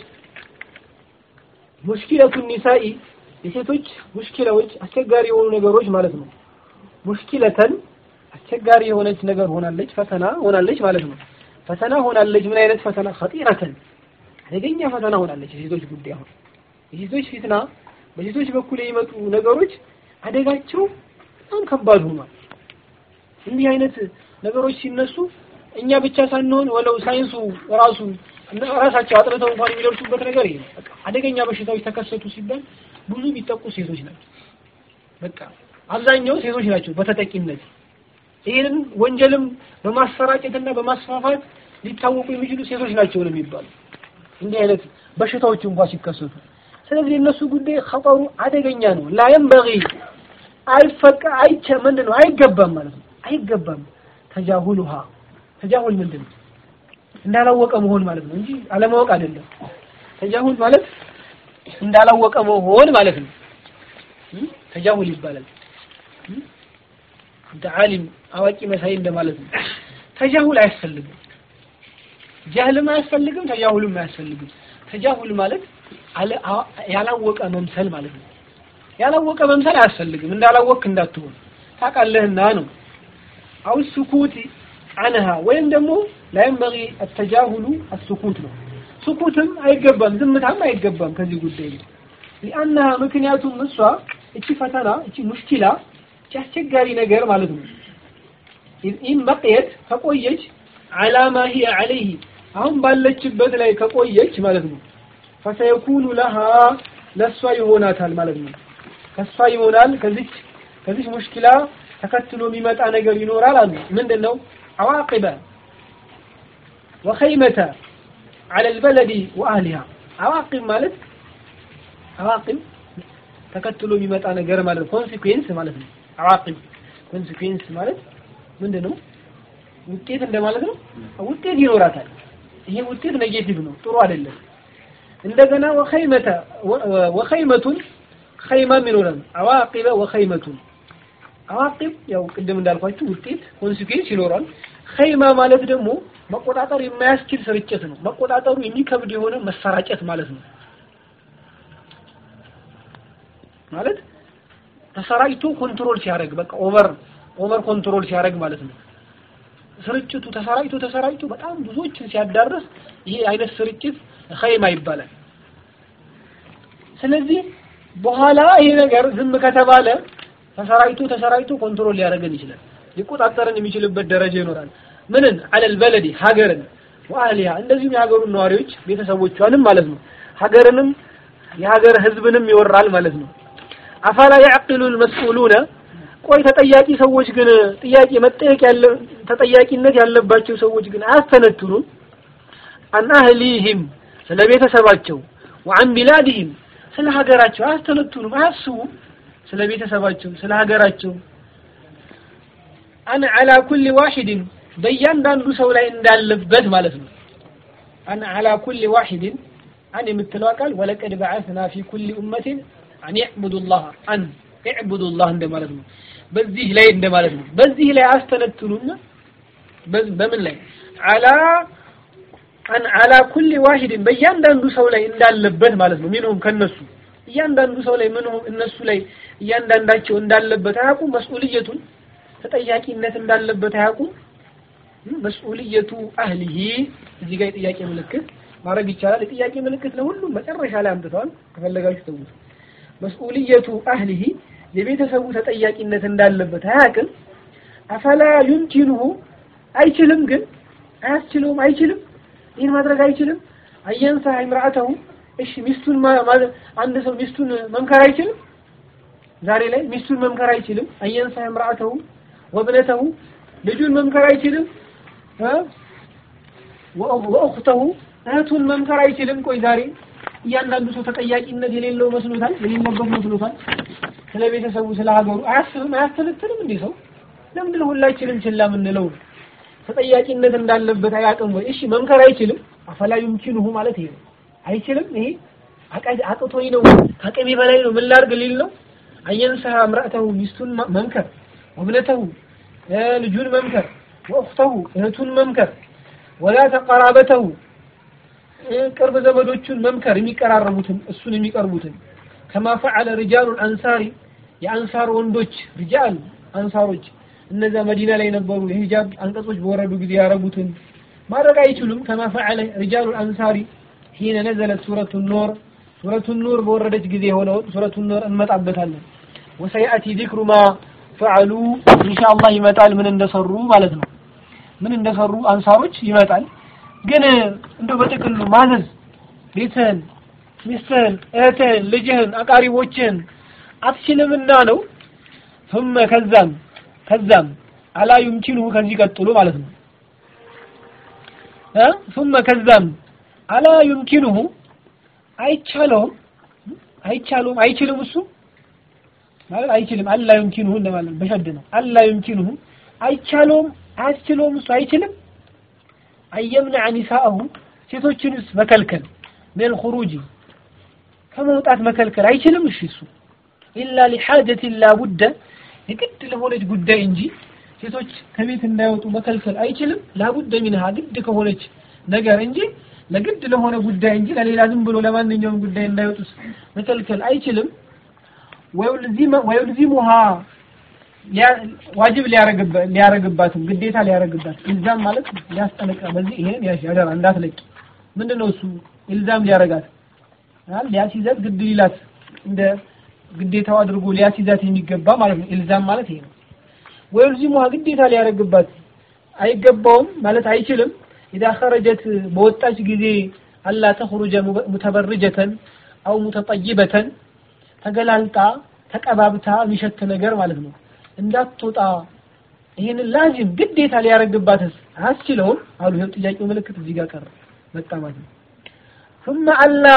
ሙሽኪለቱ ኒሳኢ የሴቶች ሙሽኪላዎች አስቸጋሪ የሆኑ ነገሮች ማለት ነው። ሙሽኪለተን አስቸጋሪ የሆነች ነገር ሆናለች፣ ፈተና ሆናለች ማለት ነው። ፈተና ሆናለች። ምን አይነት ፈተና? ኸጢረተን አደገኛ ፈተና ሆናለች የሴቶች ጉዳይ አሁን የሴቶች ፊትና በሴቶች በኩል የሚመጡ ነገሮች አደጋቸው በጣም ከባድ ሆኗል። እንዲህ አይነት ነገሮች ሲነሱ እኛ ብቻ ሳንሆን ወለው ሳይንሱ ራሱ ራሳቸው አጥንተው እንኳን የሚደርሱበት ነገር ይሄ ነው። በቃ አደገኛ በሽታዎች ተከሰቱ ሲባል ብዙ የሚጠቁ ሴቶች ናቸው። በቃ አብዛኛው ሴቶች ናቸው በተጠቂነት ይህንን ወንጀልም በማሰራጨትና በማስፋፋት ሊታወቁ የሚችሉ ሴቶች ናቸው ነው የሚባሉ እንዲህ አይነት በሽታዎች እንኳን ሲከሰቱ። ስለዚህ የእነሱ ጉዳይ ኸጠሩ አደገኛ ነው። ላ የንበጊ አይፈቀ አይቸ ምንድን ነው አይገባም ማለት ነው። አይገባም ተጃሁሉሃ ተጃሁል ምንድን ነው? እንዳላወቀ መሆን ማለት ነው እንጂ አለማወቅ አይደለም። ተጃሁል ማለት እንዳላወቀ መሆን ማለት ነው። ተጃሁል ይባላል። እንደ ዓሊም አዋቂ መሳይ እንደማለት ነው። ተጃሁል አያስፈልግም። ጃህልም አያስፈልግም፣ ተጃሁልም አያስፈልግም። ተጃሁል ማለት ያላወቀ መምሰል ማለት ነው። ያላወቀ መምሰል አያስፈልግም። እንዳላወቅክ እንዳትሆን ታውቃለህና ነው። አው ሱኩት አንሃ ወይም ደግሞ ላይንበጊ አተጃሁሉ አሱኩት ነው። ሱኩትም አይገባም፣ ዝምታም አይገባም ከዚህ ጉዳይ ነው። ሊአነሃ ምክንያቱም እሷ እቺ ፈተና እቺ ሙሽኪላ እቺ አስቸጋሪ ነገር ማለት ነው። ኢን በቅየት ከቆየች አላማ ሂየ ዐለይህ አሁን ባለችበት ላይ ከቆየች ማለት ነው ፈሰየኩኑ ለሃ ለእሷ ይሆናታል ማለት ነው። ከእሷ ይሆናል ከዚች ከዚች ሙሽኪላ ተከትሎ የሚመጣ ነገር ይኖራል አሉ። ምንድን ነው? አዋቂበ ወኸይመተ ዐለ ልበለዲ ወአህሊሃ አዋቂብ ማለት አዋቂብ ተከትሎ የሚመጣ ነገር ማለት ነው። ኮንሲኩዌንስ ማለት ነው። አዋቂብ ኮንሲኩዌንስ ማለት ምንድን ነው? ውጤት እንደማለት ነው። ውጤት ይኖራታል። ይሄ ውጤት ኔጌቲቭ ነው፣ ጥሩ አይደለም። እንደገና ወኸይመተ ወኸይመቱን ኸይማም ይኖራል። አዋቂበ ወኸይመቱን አዋቂብ ያው ቅድም እንዳልኳችሁ ውጤት ኮንሲኩዌንስ ይኖራል። ኸይማ ማለት ደግሞ መቆጣጠር የማያስችል ስርጭት ነው። መቆጣጠሩ የሚከብድ የሆነ መሰራጨት ማለት ነው። ማለት ተሰራጭቶ ኮንትሮል ሲያደርግ በቃ ኦቨር ኦቨር ኮንትሮል ሲያደርግ ማለት ነው። ስርጭቱ ተሰራጭቶ ተሰራጭቶ በጣም ብዙዎችን ሲያዳርስ ይሄ አይነት ስርጭት ኸይማ ይባላል። ስለዚህ በኋላ ይሄ ነገር ዝም ከተባለ ተሰራጭቶ ተሰራጭቶ ኮንትሮል ሊያደርገን ይችላል። ሊቆጣጠረን የሚችልበት ደረጃ ይኖራል። ምንን አለል በለዲ ሀገርን ወአህሊሃ እንደዚሁም የሀገሩን ነዋሪዎች ቤተሰቦቿንም ማለት ነው። ሀገርንም የሀገር ህዝብንም ይወራል ማለት ነው። አፈላ ያዕቂሉ ልመስኡሉነ ቆይ ተጠያቂ ሰዎች ግን ጥያቄ መጠየቅ ያለ ተጠያቂነት ያለባቸው ሰዎች ግን አያስተነትኑም። አን አህሊህም ስለ ቤተሰባቸው ወአን ቢላድህም ስለ ሀገራቸው አያስተነትኑም፣ አያስቡም ስለ ቤተሰባቸው ስለ ሀገራቸው አን አላ ኩል ዋሂድን በእያንዳንዱ ሰው ላይ እንዳለበት ማለት ነው። አን አላ ኩል ዋሂድን አን የምትለው ቃል ወለቀድ በዓስና ፊ ኩል ኡመቲን አን ያዕቡዱላህ አን ያዕቡዱላህ እንደማለት ነው። በዚህ ላይ እንደማለት ነው። በዚህ ላይ አስተነትኑና በምን ላይ አላ አን አላ ኩል ዋሂድን በእያንዳንዱ ሰው ላይ እንዳለበት ማለት ነው። ሚንሁም ከነሱ እያንዳንዱ ሰው ላይ ምንሁም እነሱ ላይ እያንዳንዳቸው እንዳለበት አያውቁም። መስኡልየቱን ተጠያቂነት እንዳለበት አያውቁም። መስኡልየቱ አህሊሂ እዚህ ጋር የጥያቄ ምልክት ማድረግ ይቻላል። የጥያቄ ምልክት ለሁሉም መጨረሻ ላይ አምጥተዋል። ከፈለጋችሁ ተውት። መስኡልየቱ አህሊሂ የቤተሰቡ ተጠያቂነት እንዳለበት አያውቅም። አፈላ ዩምኪኑሁ አይችልም፣ ግን አያስችለውም፣ አይችልም፣ ይህን ማድረግ አይችልም። አየንሳ imra'atahu እሺ ሚስቱን አንድ ሰው ሚስቱን መምከር አይችልም። ዛሬ ላይ ሚስቱን መምከር አይችልም። አየንሳ imra'atahu ወብነተሁ ልጁን መምከር አይችልም። ወእኽተሁ እህቱን መምከር አይችልም። ቆይ ዛሬ እያንዳንዱ ሰው ተጠያቂነት የሌለው መስሎታል፣ የሌለበት መስሎታል። ስለ ቤተሰቡ ስለ ሀገሩ አያስብም፣ አያስተነትንም። እንዴ ሰው ለምንድን ሁላችንም ችላ የምንለው? ተጠያቂነት እንዳለበት አያውቅም ወይ? እሺ መምከር አይችልም። አፈላ ዩምኪኑሁ ማለት ይሄ ነው። አይችልም። ይሄ አቅቶኝ ነው፣ ከአቅሜ በላይ ነው፣ ምን ላድርግ ሊል ነው። አየንሰሃ እምራእተሁ ሚስቱን መምከር፣ ወብነተሁ ልጁን መምከር፣ ወእኽተሁ እህቱን መምከር፣ ወላ ተቀራበተሁ ቅርብ ዘመዶቹን መምከር የሚቀራረቡትን እሱን የሚቀርቡትን ከማ ፈዐለ ሪጃሉል አንሳሪ የአንሳር ወንዶች ሪጃል አንሳሮች እነዛ መዲና ላይ የነበሩ የሂጃብ አንቀጾች በወረዱ ጊዜ ያረጉትን ማድረግ አይችሉም። ከማ ፈዐለ ሪጃሉል አንሳሪ ሂነ ነዘለት ሱረቱ ኑር ሱረቱ ኑር በወረደች ጊዜ የሆነውን ሱረቱ ኑር እንመጣበታለን። ወሰያእቲ ዚክሩ ማ ፈዐሉ ኢንሻአላህ ይመጣል ምን እንደሰሩ ማለት ነው። ምን እንደሰሩ አንሳሮች ይመጣል። ግን እንደው በጥቅሉ ማዘዝ ቤትህን፣ ሚስትህን፣ እህትህን፣ ልጅህን፣ አቃሪቦችህን አትችልምና ነው። ثم ከዛም ከዛም አላ ዩምኪኑሁ ከዚህ ቀጥሎ ማለት ነው እ ثم ከዛም አላ ዩምኪኑሁ አይቻለውም አይቻለውም አይችልም እሱ ማለት አይችልም አላ ዩምኪኑሁ እንደማለት በሸድ ነው አላ ዩምኪኑሁ አይቻለውም አያስችለውም እሱ አይችልም አየምነዐ ኒሳአሁ ሴቶችንስ መከልከል ምን ኹሩጂ ከመውጣት መከልከል አይችልም እሺ እሱ ኢላ ሊሓጀት ላቡደ የግድ ለሆነች ጉዳይ እንጂ ሴቶች ከቤት እንዳይወጡ መከልከል አይችልም ላቡደ ሚንሃ ግድ ከሆነች ነገር እንጂ ለግድ ለሆነ ጉዳይ እንጂ ለሌላ ዝም ብሎ ለማንኛውም ጉዳይ እንዳይወጡ መከልከል አይችልም ወዩልዚሙሃ ዋጅብ ሊያረግባትም ግዴታ ሊያረግባት ኢልዛም ማለት ሊያስጠነቅቃ በዚህ ይሄን ያሽ ያደራ እንዳትለቂ ምንድነው እሱ ኢልዛም ሊያረጋት ሊያስይዛት ግድ ሊላት እንደ ግዴታው አድርጎ ሊያስይዛት የሚገባ ማለት ነው ኢልዛም ማለት ይሄ ነው ወዩልዚሙሃ ግዴታ ሊያረግባት አይገባውም ማለት አይችልም ኢዛ ኸረጀት በወጣች ጊዜ አላ ተኽሩጀ ሙተበርጀተን አው ሙተጠይበተን ተገላልጣ ተቀባብታ የሚሸት ነገር ማለት ነው እንዳትወጣ ይህንን ላዚም ግዴታ ሊያረግባትስ አያስችለውም አሉ ይኸው ጥያቄው ምልክት እዚህ ጋር ቀረ መጣ ማለት ነው ثم ألا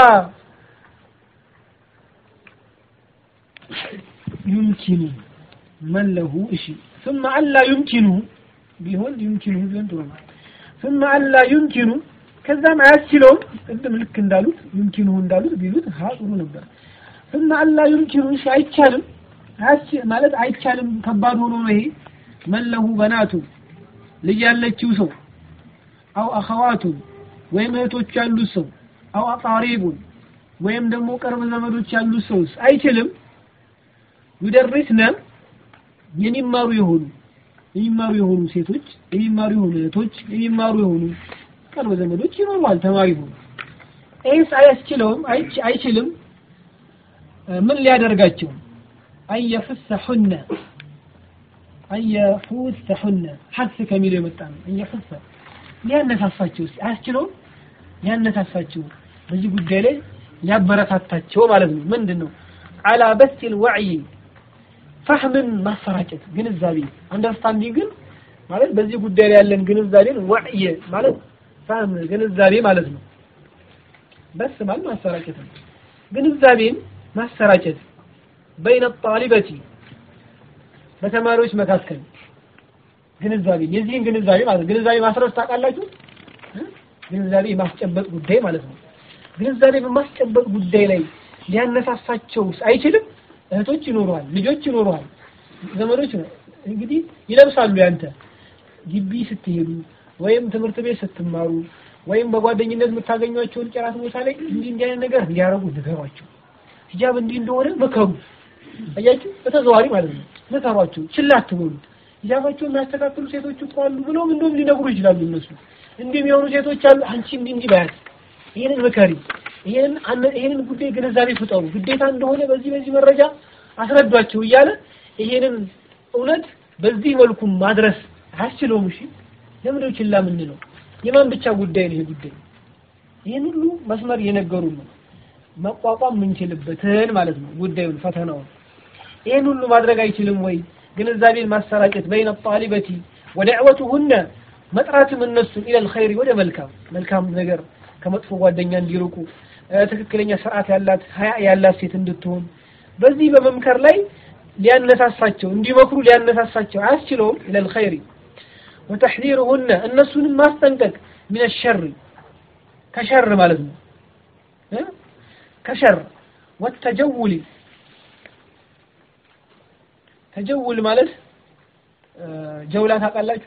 يمكن من له شيء ثم ألا يمكنه ቢሆን يمكنه ቢሆን ጥሩ ነው ثم ألا يمكن ከዛም አያስችለውም ቅድም ልክ እንዳሉት يمكنه እንዳሉት ቢሉት ሀ ጥሩ ነበር ثم ألا يمكن እሺ አይቻልም ማለት አይቻልም ከባድ ሆኖ ነው ይሄ መለሁ በናቱ ልጅ ያለችው ሰው አው አኸዋቱ ወይም እህቶች ያሉት ሰው አው አቃሪቡን ወይም ደግሞ ቅርብ ዘመዶች ያሉት ሰውስ አይችልም ይደርስነ የሚማሩ የሆኑ የሚማሩ የሆኑ ሴቶች የሚማሩ የሆኑ እህቶች የሚማሩ የሆኑ ቅርብ ዘመዶች ይኖሯል ተማሪ ሆኑ ይህስ አያስችለውም አይችልም ምን ሊያደርጋቸው አየፍሰሑነ አየፉሰሑነ ሐስ ከሚለው የመጣ ነው አየፍሰ ሊያነሳሳቸው አያስችለውም ሊያነሳሳቸው በዚህ ጉዳይ ላይ ሊያበረታታቸው ማለት ነው ምንድን ነው አላ በሲል ወዕይ ፈህምን ማሰራጨት ግንዛቤ አንደርስታንዲንግን ማለት በዚህ ጉዳይ ላይ ያለን ግንዛቤን ወዕይ ማለት ፈህም ግንዛቤ ማለት ነው በስ ማለት ማሰራጨት ነው ግንዛቤን ማሰራጨት በይነ ጣሊበቲ በተማሪዎች መካከል ግንዛቤ የዚህን ግንዛቤ ማለት ግንዛቤ ማስረጽ ታውቃላችሁ ግንዛቤ የማስጨበጥ ጉዳይ ማለት ነው ግንዛቤ በማስጨበጥ ጉዳይ ላይ ሊያነሳሳቸው አይችልም እህቶች ይኖረዋል ልጆች ይኖረዋል ዘመዶች እንግዲህ ይለብሳሉ ያንተ ግቢ ስትሄዱ ወይም ትምህርት ቤት ስትማሩ ወይም በጓደኝነት የምታገኟቸውን ጨራት ቦታ ላይ እንዲህ እንዲህ አይነት ነገር እንዲያረጉ ንገሯቸው ሂጃብ እንዲህ እንደሆነ መከሩ አያችሁ በተዘዋሪ ማለት ነው መከሯቸው ችላ አትበሉት ሂጃባቸውን የሚያስተካክሉ ሴቶች እኮ አሉ ብለውም እንደውም ሊነግሩ ይችላሉ እነሱ እንዲህ የሚሆኑ ሴቶች አሉ አንቺ እንዲህ እንዲህ ባያት ይሄንን ምከሪ ይሄንን ይሄንን ጉዳይ ግንዛቤ ፍጠሩ ግዴታ እንደሆነ በዚህ በዚህ መረጃ አስረዷቸው እያለ ይሄንን እውነት በዚህ መልኩ ማድረስ አያስችለውም እሺ ለምንድነው ችላ የምንለው የማን ብቻ ጉዳይ ነው ይሄ ጉዳይ ይሄን ሁሉ መስመር እየነገሩ ነው መቋቋም የምንችልበትን ማለት ነው ጉዳዩን ፈተናውን ይሄን ሁሉ ማድረግ አይችልም ወይ ግንዛቤን ማሰራጨት በይነ ጣሊበቲ ወደዕወቱሁነ መጥራትም እነሱን ኢለል ኸይሪ ወደ መልካም መልካም ነገር ከመጥፎ ጓደኛ እንዲርቁ ትክክለኛ ስርዓት ያላት ሀያ ያላት ሴት እንድትሆን በዚህ በመምከር ላይ ሊያነሳሳቸው እንዲመክሩ ሊያነሳሳቸው አያስችለውም ኢለል ኸይሪ ወተሕዚሩሁነ እነሱንም ማስጠንቀቅ ሚነ ሸር ከሸር ማለት ነው ከሸር ወተጀውል ተጀውል ማለት ጀውላ ታውቃላችሁ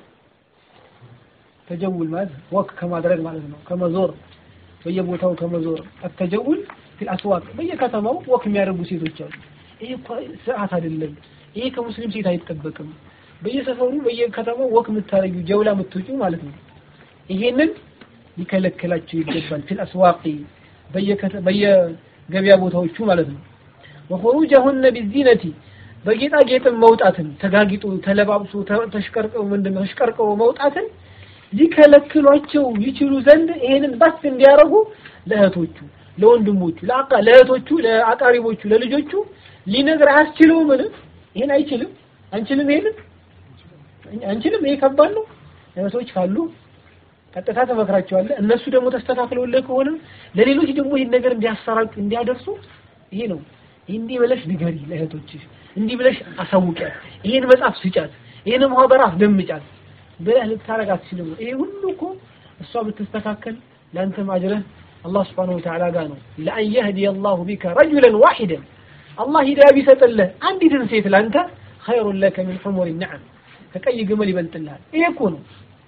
ተጀውል ማለት ወክ ከማድረግ ማለት ነው ከመዞር በየቦታው ከመዞር አተጀውል ፊል አስዋቅ በየከተማው ወክ የሚያደርጉ ሴቶች አሉ ይሄ እኮ ስርዓት አይደለም ይሄ ከሙስሊም ሴት አይጠበቅም በየሰፈሩ በየከተማው ወክ የምታረጊው ጀውላ የምትወጪው ማለት ነው ይሄንን ሊከለክላቸው ይገባል ፊል አስዋቂ በየገበያ ቦታዎቹ ማለት ነው። ወኹሩጀሁነ ቢዚነቲ በጌጣጌጥም መውጣትን ተጋጊጡ ተለባብሶ ተሽቀርቀው ምንድነው ተሽቀርቀው መውጣትን ሊከለክሏቸው ይችሉ ዘንድ ይሄንን በስ እንዲያረጉ ለእህቶቹ፣ ለወንድሞቹ፣ ለአቃ ለእህቶቹ፣ ለአቃሪቦቹ፣ ለልጆቹ ሊነግር አያስችለው ምን ይሄን አይችልም አንችልም ይሄንን አንችልም ይሄ ከባድ ነው። እህቶች ካሉ ቀጥታ ተመክራቸዋለህ። እነሱ ደግሞ ተስተካክለውልህ ከሆነ ለሌሎች ደግሞ ይህን ነገር እንዲያሰራጩ እንዲያደርሱ ይሄ ነው እንዲህ ብለሽ ንገሪ ለእህቶችሽ፣ እንዲህ ብለሽ አሳውቂያት፣ ይሄን መጽሐፍ ስጫት፣ ይሄን ማህበር አስደምጫት ብለህ ልታረግ አትችልም። ይሄ ሁሉ እኮ እሷ ብትስተካከል ለአንተም አጅረህ አላህ ስብሐነሁ ወተዓላ ጋር ነው። ለአን የህዲየ አላሁ ቢከ ረጁለን ዋሂደን አላህ ሂዳያ ቢሰጥልህ አንዲትን ሴት ለአንተ ኸይሩን ለከ ሚን ሑሙሪ ነዓም ከቀይ ግመል ይበልጥልሃል። ይሄ እኮ ነው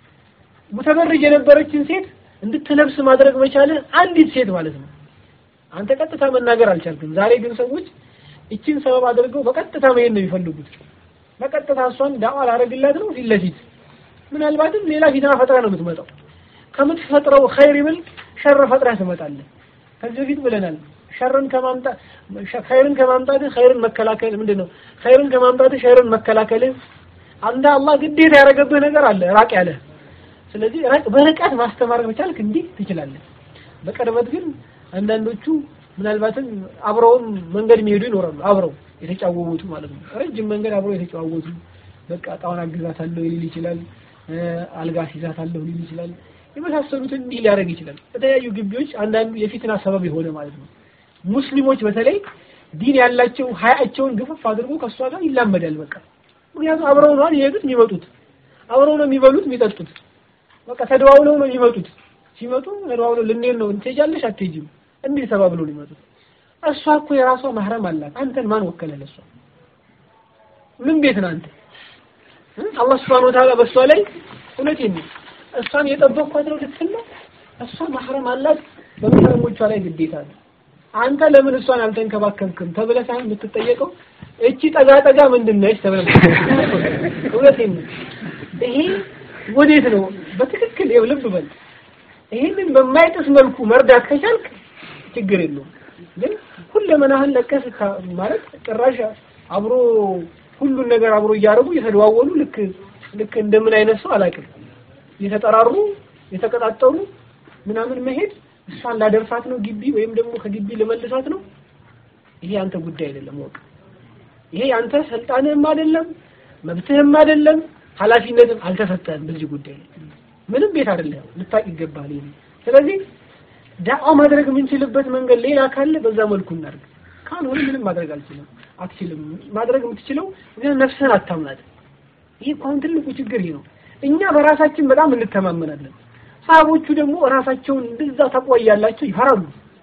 ሙተበርጅ የነበረችን ሴት እንድትለብስ ማድረግ መቻልህ አንዲት ሴት ማለት ነው። አንተ ቀጥታ መናገር አልቻልክም። ዛሬ ግን ሰዎች እችን ሰበብ አድርገው በቀጥታ መሄድ ነው የሚፈልጉት። በቀጥታ እሷን ዳዋ ላደርግላት ነው ፊት ለፊት ምናልባትም ሌላ ፊትና ፈጥራ ነው የምትመጣው። ከምትፈጥረው ኸይር ይበልጥ ሸር ፈጥራ ትመጣለህ። ከዚህ በፊት ብለናል። ሸርን ከማምጣት ኸይርን ከማምጣትህ ኸይርን መከላከል ምንድን ነው? ኸይርን ከማምጣትህ ሸርን መከላከልህ አንተ አላህ ግዴታ ያደረገብህ ነገር አለ ራቅ ያለ። ስለዚህ በርቀት ማስተማር መቻልክ እንዲህ ትችላለህ። በቅርበት ግን አንዳንዶቹ ምናልባትም አብረውም መንገድ የሚሄዱ ይኖራሉ። አብረው የተጫወቱ ማለት ነው። ረጅም መንገድ አብረው የተጫወቱ በቃ እቃውን አግዛታለሁ ሊል ይችላል። አልጋ ሲዛታለሁ ሊል ይችላል። የመሳሰሉትን እንዲህ ሊያደርግ ይችላል። በተለያዩ ግቢዎች አንዳንዱ የፊትና ሰበብ የሆነ ማለት ነው። ሙስሊሞች በተለይ ዲን ያላቸው ሀያቸውን ግፍፍ አድርጎ ከእሷ ጋር ይላመዳል። በቃ ምክንያቱም አብረው ነው የሄዱት የሚመጡት፣ አብረው ነው የሚበሉት የሚጠጡት። በቃ ተደዋውለው ነው የሚመጡት። ሲመጡ ተደዋውለው ልንሄድ ነው ትሄጃለሽ አትሄጂም እንዲህ ተባብለው ነው የሚመጡት። እሷ እኮ የራሷ ማህረም አላት። አንተን ማን ወከለ ለእሷ? ምን ቤት ነህ አንተ? አላህ Subhanahu Wa Ta'ala በእሷ ላይ እውነቴን ነው እሷን የጠበቅኳት ነው ልትል ነው። እሷ ማህረም አላት፣ በመህረሞቿ ላይ ግዴታ ነው። አንተ ለምን እሷን አልተንከባከብክም ተብለህ ሳይሆን የምትጠየቀው እቺ ጠጋ ጠጋ ምንድን ነች ተብለህ እውነቴን ነው። ይሄ ወዴት ነው በትክክል ይኸው ልብ በል። ይሄንን በማይጥስ መልኩ መርዳት ከቻልክ ችግር የለውም። ግን ሁለመናህን ለቀስ ማለት ጭራሽ አብሮ ሁሉን ነገር አብሮ እያደረጉ እየተደዋወሉ ልክ ልክ እንደምን አይነት ሰው አላውቅም የተጠራሩ የተቀጣጠሩ ምናምን መሄድ እሷን ላደርሳት ነው ግቢ ወይም ደግሞ ከግቢ ልመልሳት ነው። ይሄ አንተ ጉዳይ አይደለም ወቅ ይሄ አንተ ስልጣንህም አይደለም መብትህም አይደለም ኃላፊነትም አልተሰጠህም በዚህ ጉዳይ ላይ ምንም ቤት አይደለም ልታቅ ይገባል። ይሄ ስለዚህ ዳዋ ማድረግ የምንችልበት መንገድ ሌላ ካለ በዛ መልኩ እናድርግ። ካልሆነ ምንም ማድረግ አልችልም አትችልም። ማድረግ የምትችለው ግን ነፍስህን አታምናት። ይሄ እኮ አሁን ትልቁ ችግር ይሄ ነው። እኛ በራሳችን በጣም እንተማመናለን። ሰሃቦቹ ደግሞ ራሳቸውን እንደዛ ተቆያላቸው ይፈራሉ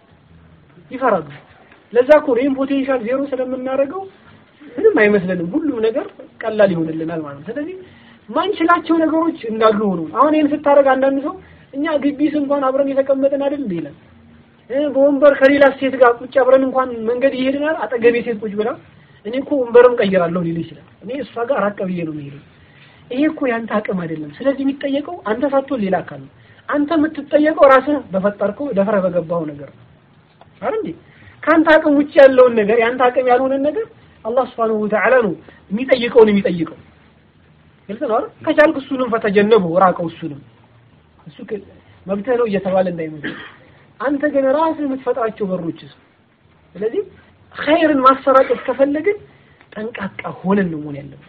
ይፈራሉ። ለዛ እኮ ይሄን ፖቴንሻል ዜሮ ስለምናደርገው ምንም አይመስለንም። ሁሉም ነገር ቀላል ይሆንልናል ማለት ነው። ስለዚህ ማንችላቸው ነገሮች እንዳሉ ሆኖ አሁን ይሄን ስታደርግ አንዳንድ ሰው እኛ ግቢስ እንኳን አብረን የተቀመጠን አይደል እንዴ ይላል። በወንበር ከሌላ ሴት ጋር ቁጭ አብረን እንኳን መንገድ ይሄድናል። አጠገቤ ሴት ቁጭ ብላ እኔ እኮ ወንበርም ቀይራለሁ ሊል ይችላል። እኔ እሷ ጋር ራቅ ብዬ ነው የምሄደው። ይሄ እኮ ያንተ አቅም አይደለም። ስለዚህ የሚጠየቀው አንተ ሳትሆን ሌላ አካል ነው። አንተ የምትጠየቀው ራስህ በፈጠርከው ደፍረህ በገባው ነገር ነው አይደል እንዴ? ከአንተ አቅም ውጭ ያለውን ነገር ያንተ አቅም ያልሆነን ነገር አላህ Subhanahu Wa Ta'ala ነው የሚጠይቀውን የሚጠይቀው። ግልጽ ነው አይደል? ከቻልክ እሱንም ፈተጀነቡ ራቀው እሱንም እሱ መብትህ ነው እየተባለ እንዳይመስል አንተ ግን ራስህ የምትፈጥራቸው በሮችስ ስለዚህ ኸይርን ማሰራጨት ከፈለግን ጠንቃቃ ሆነን ነው መሆን ያለብን።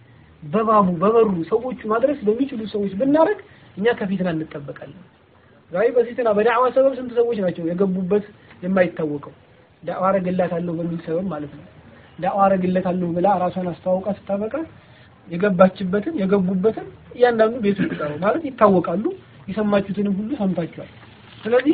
በባቡ በበሩ ሰዎቹ ማድረስ በሚችሉ ሰዎች ብናረግ እኛ ከፊትና እንጠበቃለን። ዛሬ በፊትና በዳዕዋ ሰበብ ስንት ሰዎች ናቸው የገቡበት የማይታወቀው ዳዕዋ አረግላታለሁ በሚል ሰበብ ማለት ነው። ዳዕዋ አረግላታለሁ ብላ ራሷን አስተዋውቃ ስታበቃ የገባችበትን የገቡበትን እያንዳንዱ ቤቱ ቁጠሩ ማለት ይታወቃሉ። የሰማችሁትንም ሁሉ ሰምታችኋል። ስለዚህ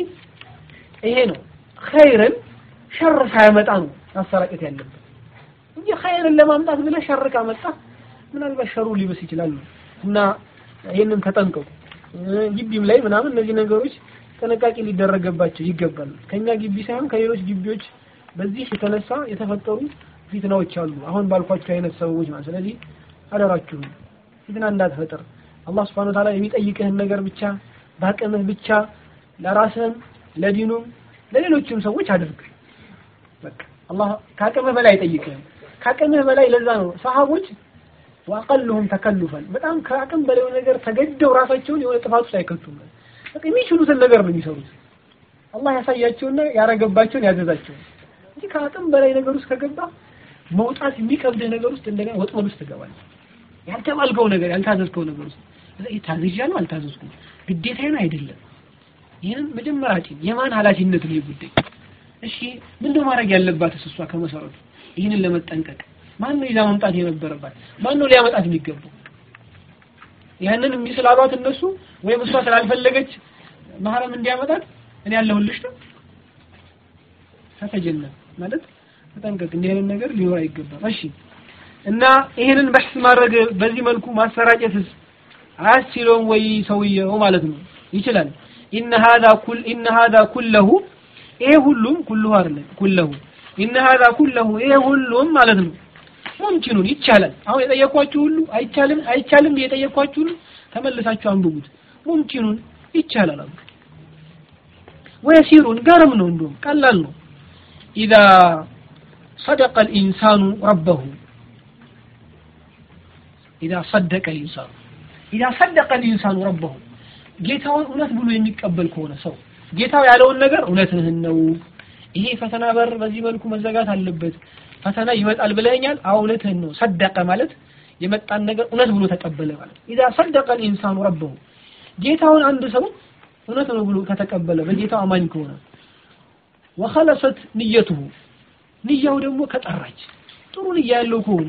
ይሄ ነው ኸይርን ሸር ሳያመጣ ነው ማሰራጨት ያለብን እንጂ ኸይርን ለማምጣት ብለህ ሸር ካመጣ ምናልባት ሸሩ ሊብስ ይችላል እና ይሄንን ተጠንቀቁ። ግቢም ላይ ምናምን እነዚህ ነገሮች ጥንቃቄ ሊደረገባቸው ይገባል። ከኛ ግቢ ሳይሆን ከሌሎች ግቢዎች በዚህ የተነሳ የተፈጠሩ ፊትናዎች አሉ። አሁን ባልኳቸው አይነት ሰበቦች ማለት ስለዚህ አደራችሁ ፊትና እንዳትፈጥር አላህ Subhanahu Wa Ta'ala የሚጠይቅህን ነገር ብቻ በአቅምህ ብቻ ለራስህም ለዲኑም ለሌሎችም ሰዎች አድርግ። በቃ አላህ ከአቅምህ በላይ አይጠይቅህም። ከአቅምህ በላይ ለዛ ነው ሰሃቦች ወአቀልሁም ተከልፈን በጣም ከአቅም በላይ ነገር ተገደው ራሳቸውን የሆነ ጥፋት ውስጥ አይከቱም። በቃ የሚችሉትን ነገር ነው የሚሰሩት። አላህ ያሳያቸውና ያረገባቸውን ያዘዛቸውን እንጂ ከአቅም በላይ ነገር ውስጥ ከገባ መውጣት የሚከብድህ ነገር ውስጥ እንደገና ወጥመድ ውስጥ ትገባለህ። ያልተባልከው ነገር ያልታዘዝከው ነገር ውስጥ ታዝዣለሁ አልታዘዝኩም ግዴታዬን አይደለም። ይህን መጀመሪያ ጭን የማን ኃላፊነት ነው ይህ ጉዳይ? እሺ ምንድነው ማድረግ ያለባትስ እሷ ከመሰረቱ ይህንን ለመጠንቀቅ ማን ነው ይዛ መምጣት የነበረባት? ማን ነው ሊያመጣት የሚገባው? ያንን እምቢ ስላሏት እነሱ ወይም እሷ ስላልፈለገች ማህረም እንዲያመጣት እኔ ያለሁልሽ ነው ተተጀነ ማለት ተጠንቀቅ። እንዲህ አይነት ነገር ሊኖር አይገባም። እሺ እና ይሄንን በሕስ ማድረግ በዚህ መልኩ ማሰራጨትስ አያስችለውም ወይ ሰውየው ማለት ነው? ይችላል። ኢነ ሀዛ ኩል ኢነ ሀዛ ኩለሁ ይሄ ሁሉም ኩልሁ አይደለም ኩለሁ ኢነ ሀዛ ኩለሁ ይሄ ሁሉም ማለት ነው ሙምኪኑን ይቻላል። አሁን የጠየኳችሁ ሁሉ አይቻልም አይቻልም የጠየኳችሁ ሁሉ ተመልሳችሁ አንብቡት። ሙምኪኑን ይቻላል አሉ። ወየሲሩን ገርም ነው እንደውም ቀላል ነው። ኢዛ ሰደቀ ልኢንሳኑ ረበሁ ኢዛ ሰደቀ ልኢንሳኑ ኢዛ ሰደቀ ልኢንሳኑ ረበሁ ጌታውን እውነት ብሎ የሚቀበል ከሆነ ሰው ጌታው ያለውን ነገር እውነትህን ነው፣ ይሄ ፈተና በር በዚህ መልኩ መዘጋት አለበት፣ ፈተና ይመጣል ብለኸኛል፣ አዎ እውነትህን ነው። ሰደቀ ማለት የመጣን ነገር እውነት ብሎ ተቀበለ ማለት ኢዛ ሰደቀ ልኢንሳኑ ረበሁ ጌታውን አንድ ሰው እውነት ነው ብሎ ከተቀበለ በጌታው አማኝ ከሆነ ወኸለሰት ንየቱሁ ንያው ደግሞ ከጠራች ጥሩ ንያ ያለው ከሆነ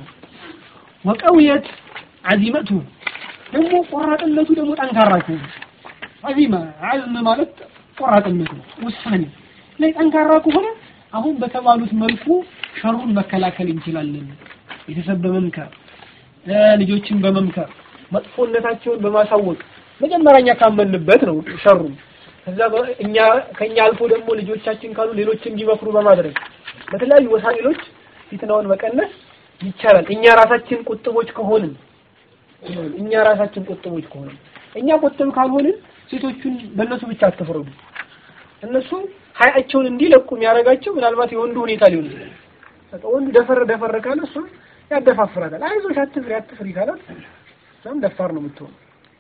ወቀውየት አዚመቱሁ ደግሞ ቆራጥነቱ ደግሞ ጠንካራ ከሆነ አዚማ አዝም ማለት ቆራጥነት ነው ውሳኔ ላይ ጠንካራ ከሆነ አሁን በተባሉት መልኩ ሸሩን መከላከል እንችላለን ቤተሰብ በመምከር ልጆችን በመምከር መጥፎነታቸውን በማሳወቅ መጀመሪያኛ ካመንበት ነው ሸሩ ከዛ እኛ ከኛ አልፎ ደግሞ ልጆቻችን ካሉ ሌሎችን እንዲመክሩ በማድረግ በተለያዩ ወሳኢሎች ፊትናውን መቀነስ ይቻላል እኛ ራሳችን ቁጥቦች ከሆንን እኛ ራሳችን ቁጥቦች ከሆንን እኛ ቁጥብ ካልሆንን ሴቶቹን በእነሱ ብቻ አትፍረዱ እነሱ ሀያቸውን እንዲለቁ የሚያደርጋቸው ምናልባት የወንዱ ሁኔታ ሊሆን ይችላል በቃ ወንዱ ደፈር ደፈር ካለ እሱ ያደፋፍራታል አይዞሽ አትፍሪ አትፍሪ ካላት እሷም ደፋር ነው የምትሆነው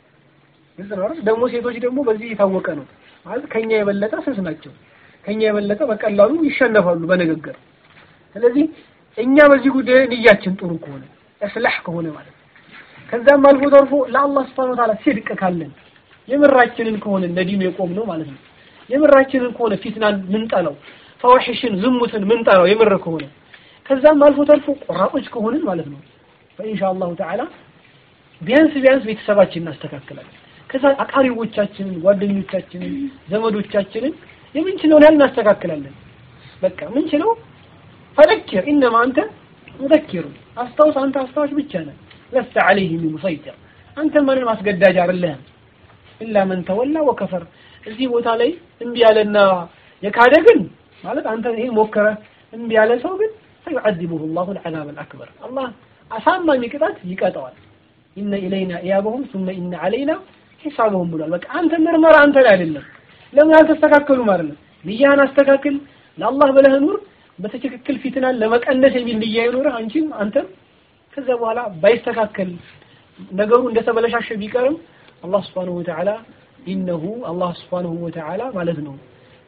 ግልጽ ነው አይደል? ደግሞ ሴቶች ደግሞ በዚህ የታወቀ ነው ማለት ከኛ የበለጠ ስስ ናቸው። ከኛ የበለጠ በቀላሉ ይሸነፋሉ በንግግር። ስለዚህ እኛ በዚህ ጉዳይ ንያችን ጥሩ ከሆነ እስላህ ከሆነ ማለት ነው። ከዛም አልፎ ተርፎ ለአላህ Subhanahu Wa Ta'ala ሲድቅ ካለን የምራችንን ከሆነ ለዲኑ የቆም ነው ማለት ነው። የምራችንን ከሆነ ፊትናን ምንጠላው፣ ፈዋሽሽን ዝሙትን ምንጠላው የምር ከሆነ ከዛም አልፎ ተርፎ ቆራጦች ከሆንን ማለት ነው በኢንሻአላሁ ተዓላ ቢያንስ ቢያንስ ቤተሰባችንን እናስተካክላለን። ከዛ አቃሪቦቻችንን፣ ጓደኞቻችንን፣ ዘመዶቻችንን የምንችለውን ያህል እናስተካክላለን። በቃ ምንችለው ፈዘኪር ኢነማ አንተ ሙዘኪሩ አስታውስ፣ አንተ አስታዋሽ ብቻ ነህ። ለስተ ዐለይሂም ሙሰይጢር አንተ ማንም አስገዳጅ አይደለህም። ኢላ መን ተወላ ወከፈር እዚህ ቦታ ላይ እምቢ ያለና የካደ ግን ማለት አንተ ይሄን ሞከረ እምቢ ያለ ሰው ግን ፈዩዐዚቡሁ ላሁ ልዐዛብ አልአክበር አላህ አሳማሚ ቅጣት ይቀጠዋል። ኢነ ኢለይና ኢያበሁም ሱመ ኢነ ዐለይና ሂሳበሁም ብሏል። በቃ አንተ ምርመራ አንተ ላይ አይደለም። ለምን አልተስተካከሉም አይደለም። ንያህን አስተካክል፣ ለአላህ ብለህ ኑር። በትክክል ፊትናን ለመቀነስ የሚል ንያ ይኑርህ አንቺም አንተም። ከዛ በኋላ ባይስተካከል ነገሩ እንደተበለሻሸ ቢቀርም አላህ Subhanahu Wa Ta'ala ኢነሁ አላህ Subhanahu Wa Ta'ala ማለት ነው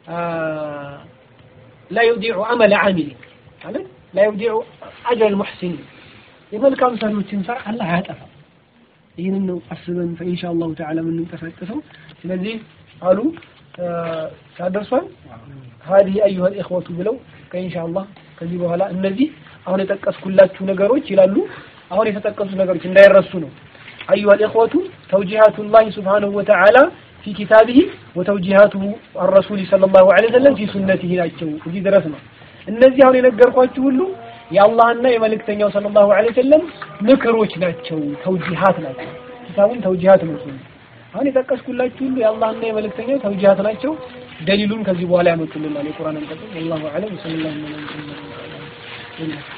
ላ ዩዲዑ አመለ ዓሚል ማለት ላ ዩዲዑ አጅረ ልሙሕሲኒን የመልካም ሰሪዎችን ስራ አላህ አያጠፋም። ይህንን ነው አስበን ኢንሻአላሁ ተዓላ የምንንቀሳቀሰው። ስለዚህ አሉ ታደርሷል ሀዲህ አዩሀ ልእኽወቱ ብለው ከኢንሻአላህ ከዚህ በኋላ እነዚህ አሁን የጠቀስኩላችሁ ነገሮች ይላሉ። አሁን የተጠቀሱ ነገሮች እንዳይረሱ ነው። አዩሀ ልእኽወቱ ተውጂሃቱላህ ሱብሓነሁ ወተዓላ ፊ ኪታቢሂ ወተውጂሃቱሁ አረሱሊ ሰለላሁ ዐለይሂ ወሰለም ፊ ሱነቲሂ ናቸው። እዚህ ድረስ ነው። እነዚህ አሁን የነገርኳችሁ ሁሉ የአላህና የመልእክተኛው ሰለላሁ ዐለይሂ ወሰለም ምክሮች ናቸው፣ ተውጂሃት ናቸው። ኪታቡን ተውጂሃት ነው። አሁን የጠቀስኩላችሁ ሁሉ የአላህና የመልእክተኛው ተውጂሃት ናቸው። ደሊሉን ከዚህ በኋላ ያመጡልናል። የቁርአን አንቀጽ ወላሁ ዐለም ወሰለላሁ ዐለይሂ ወሰለም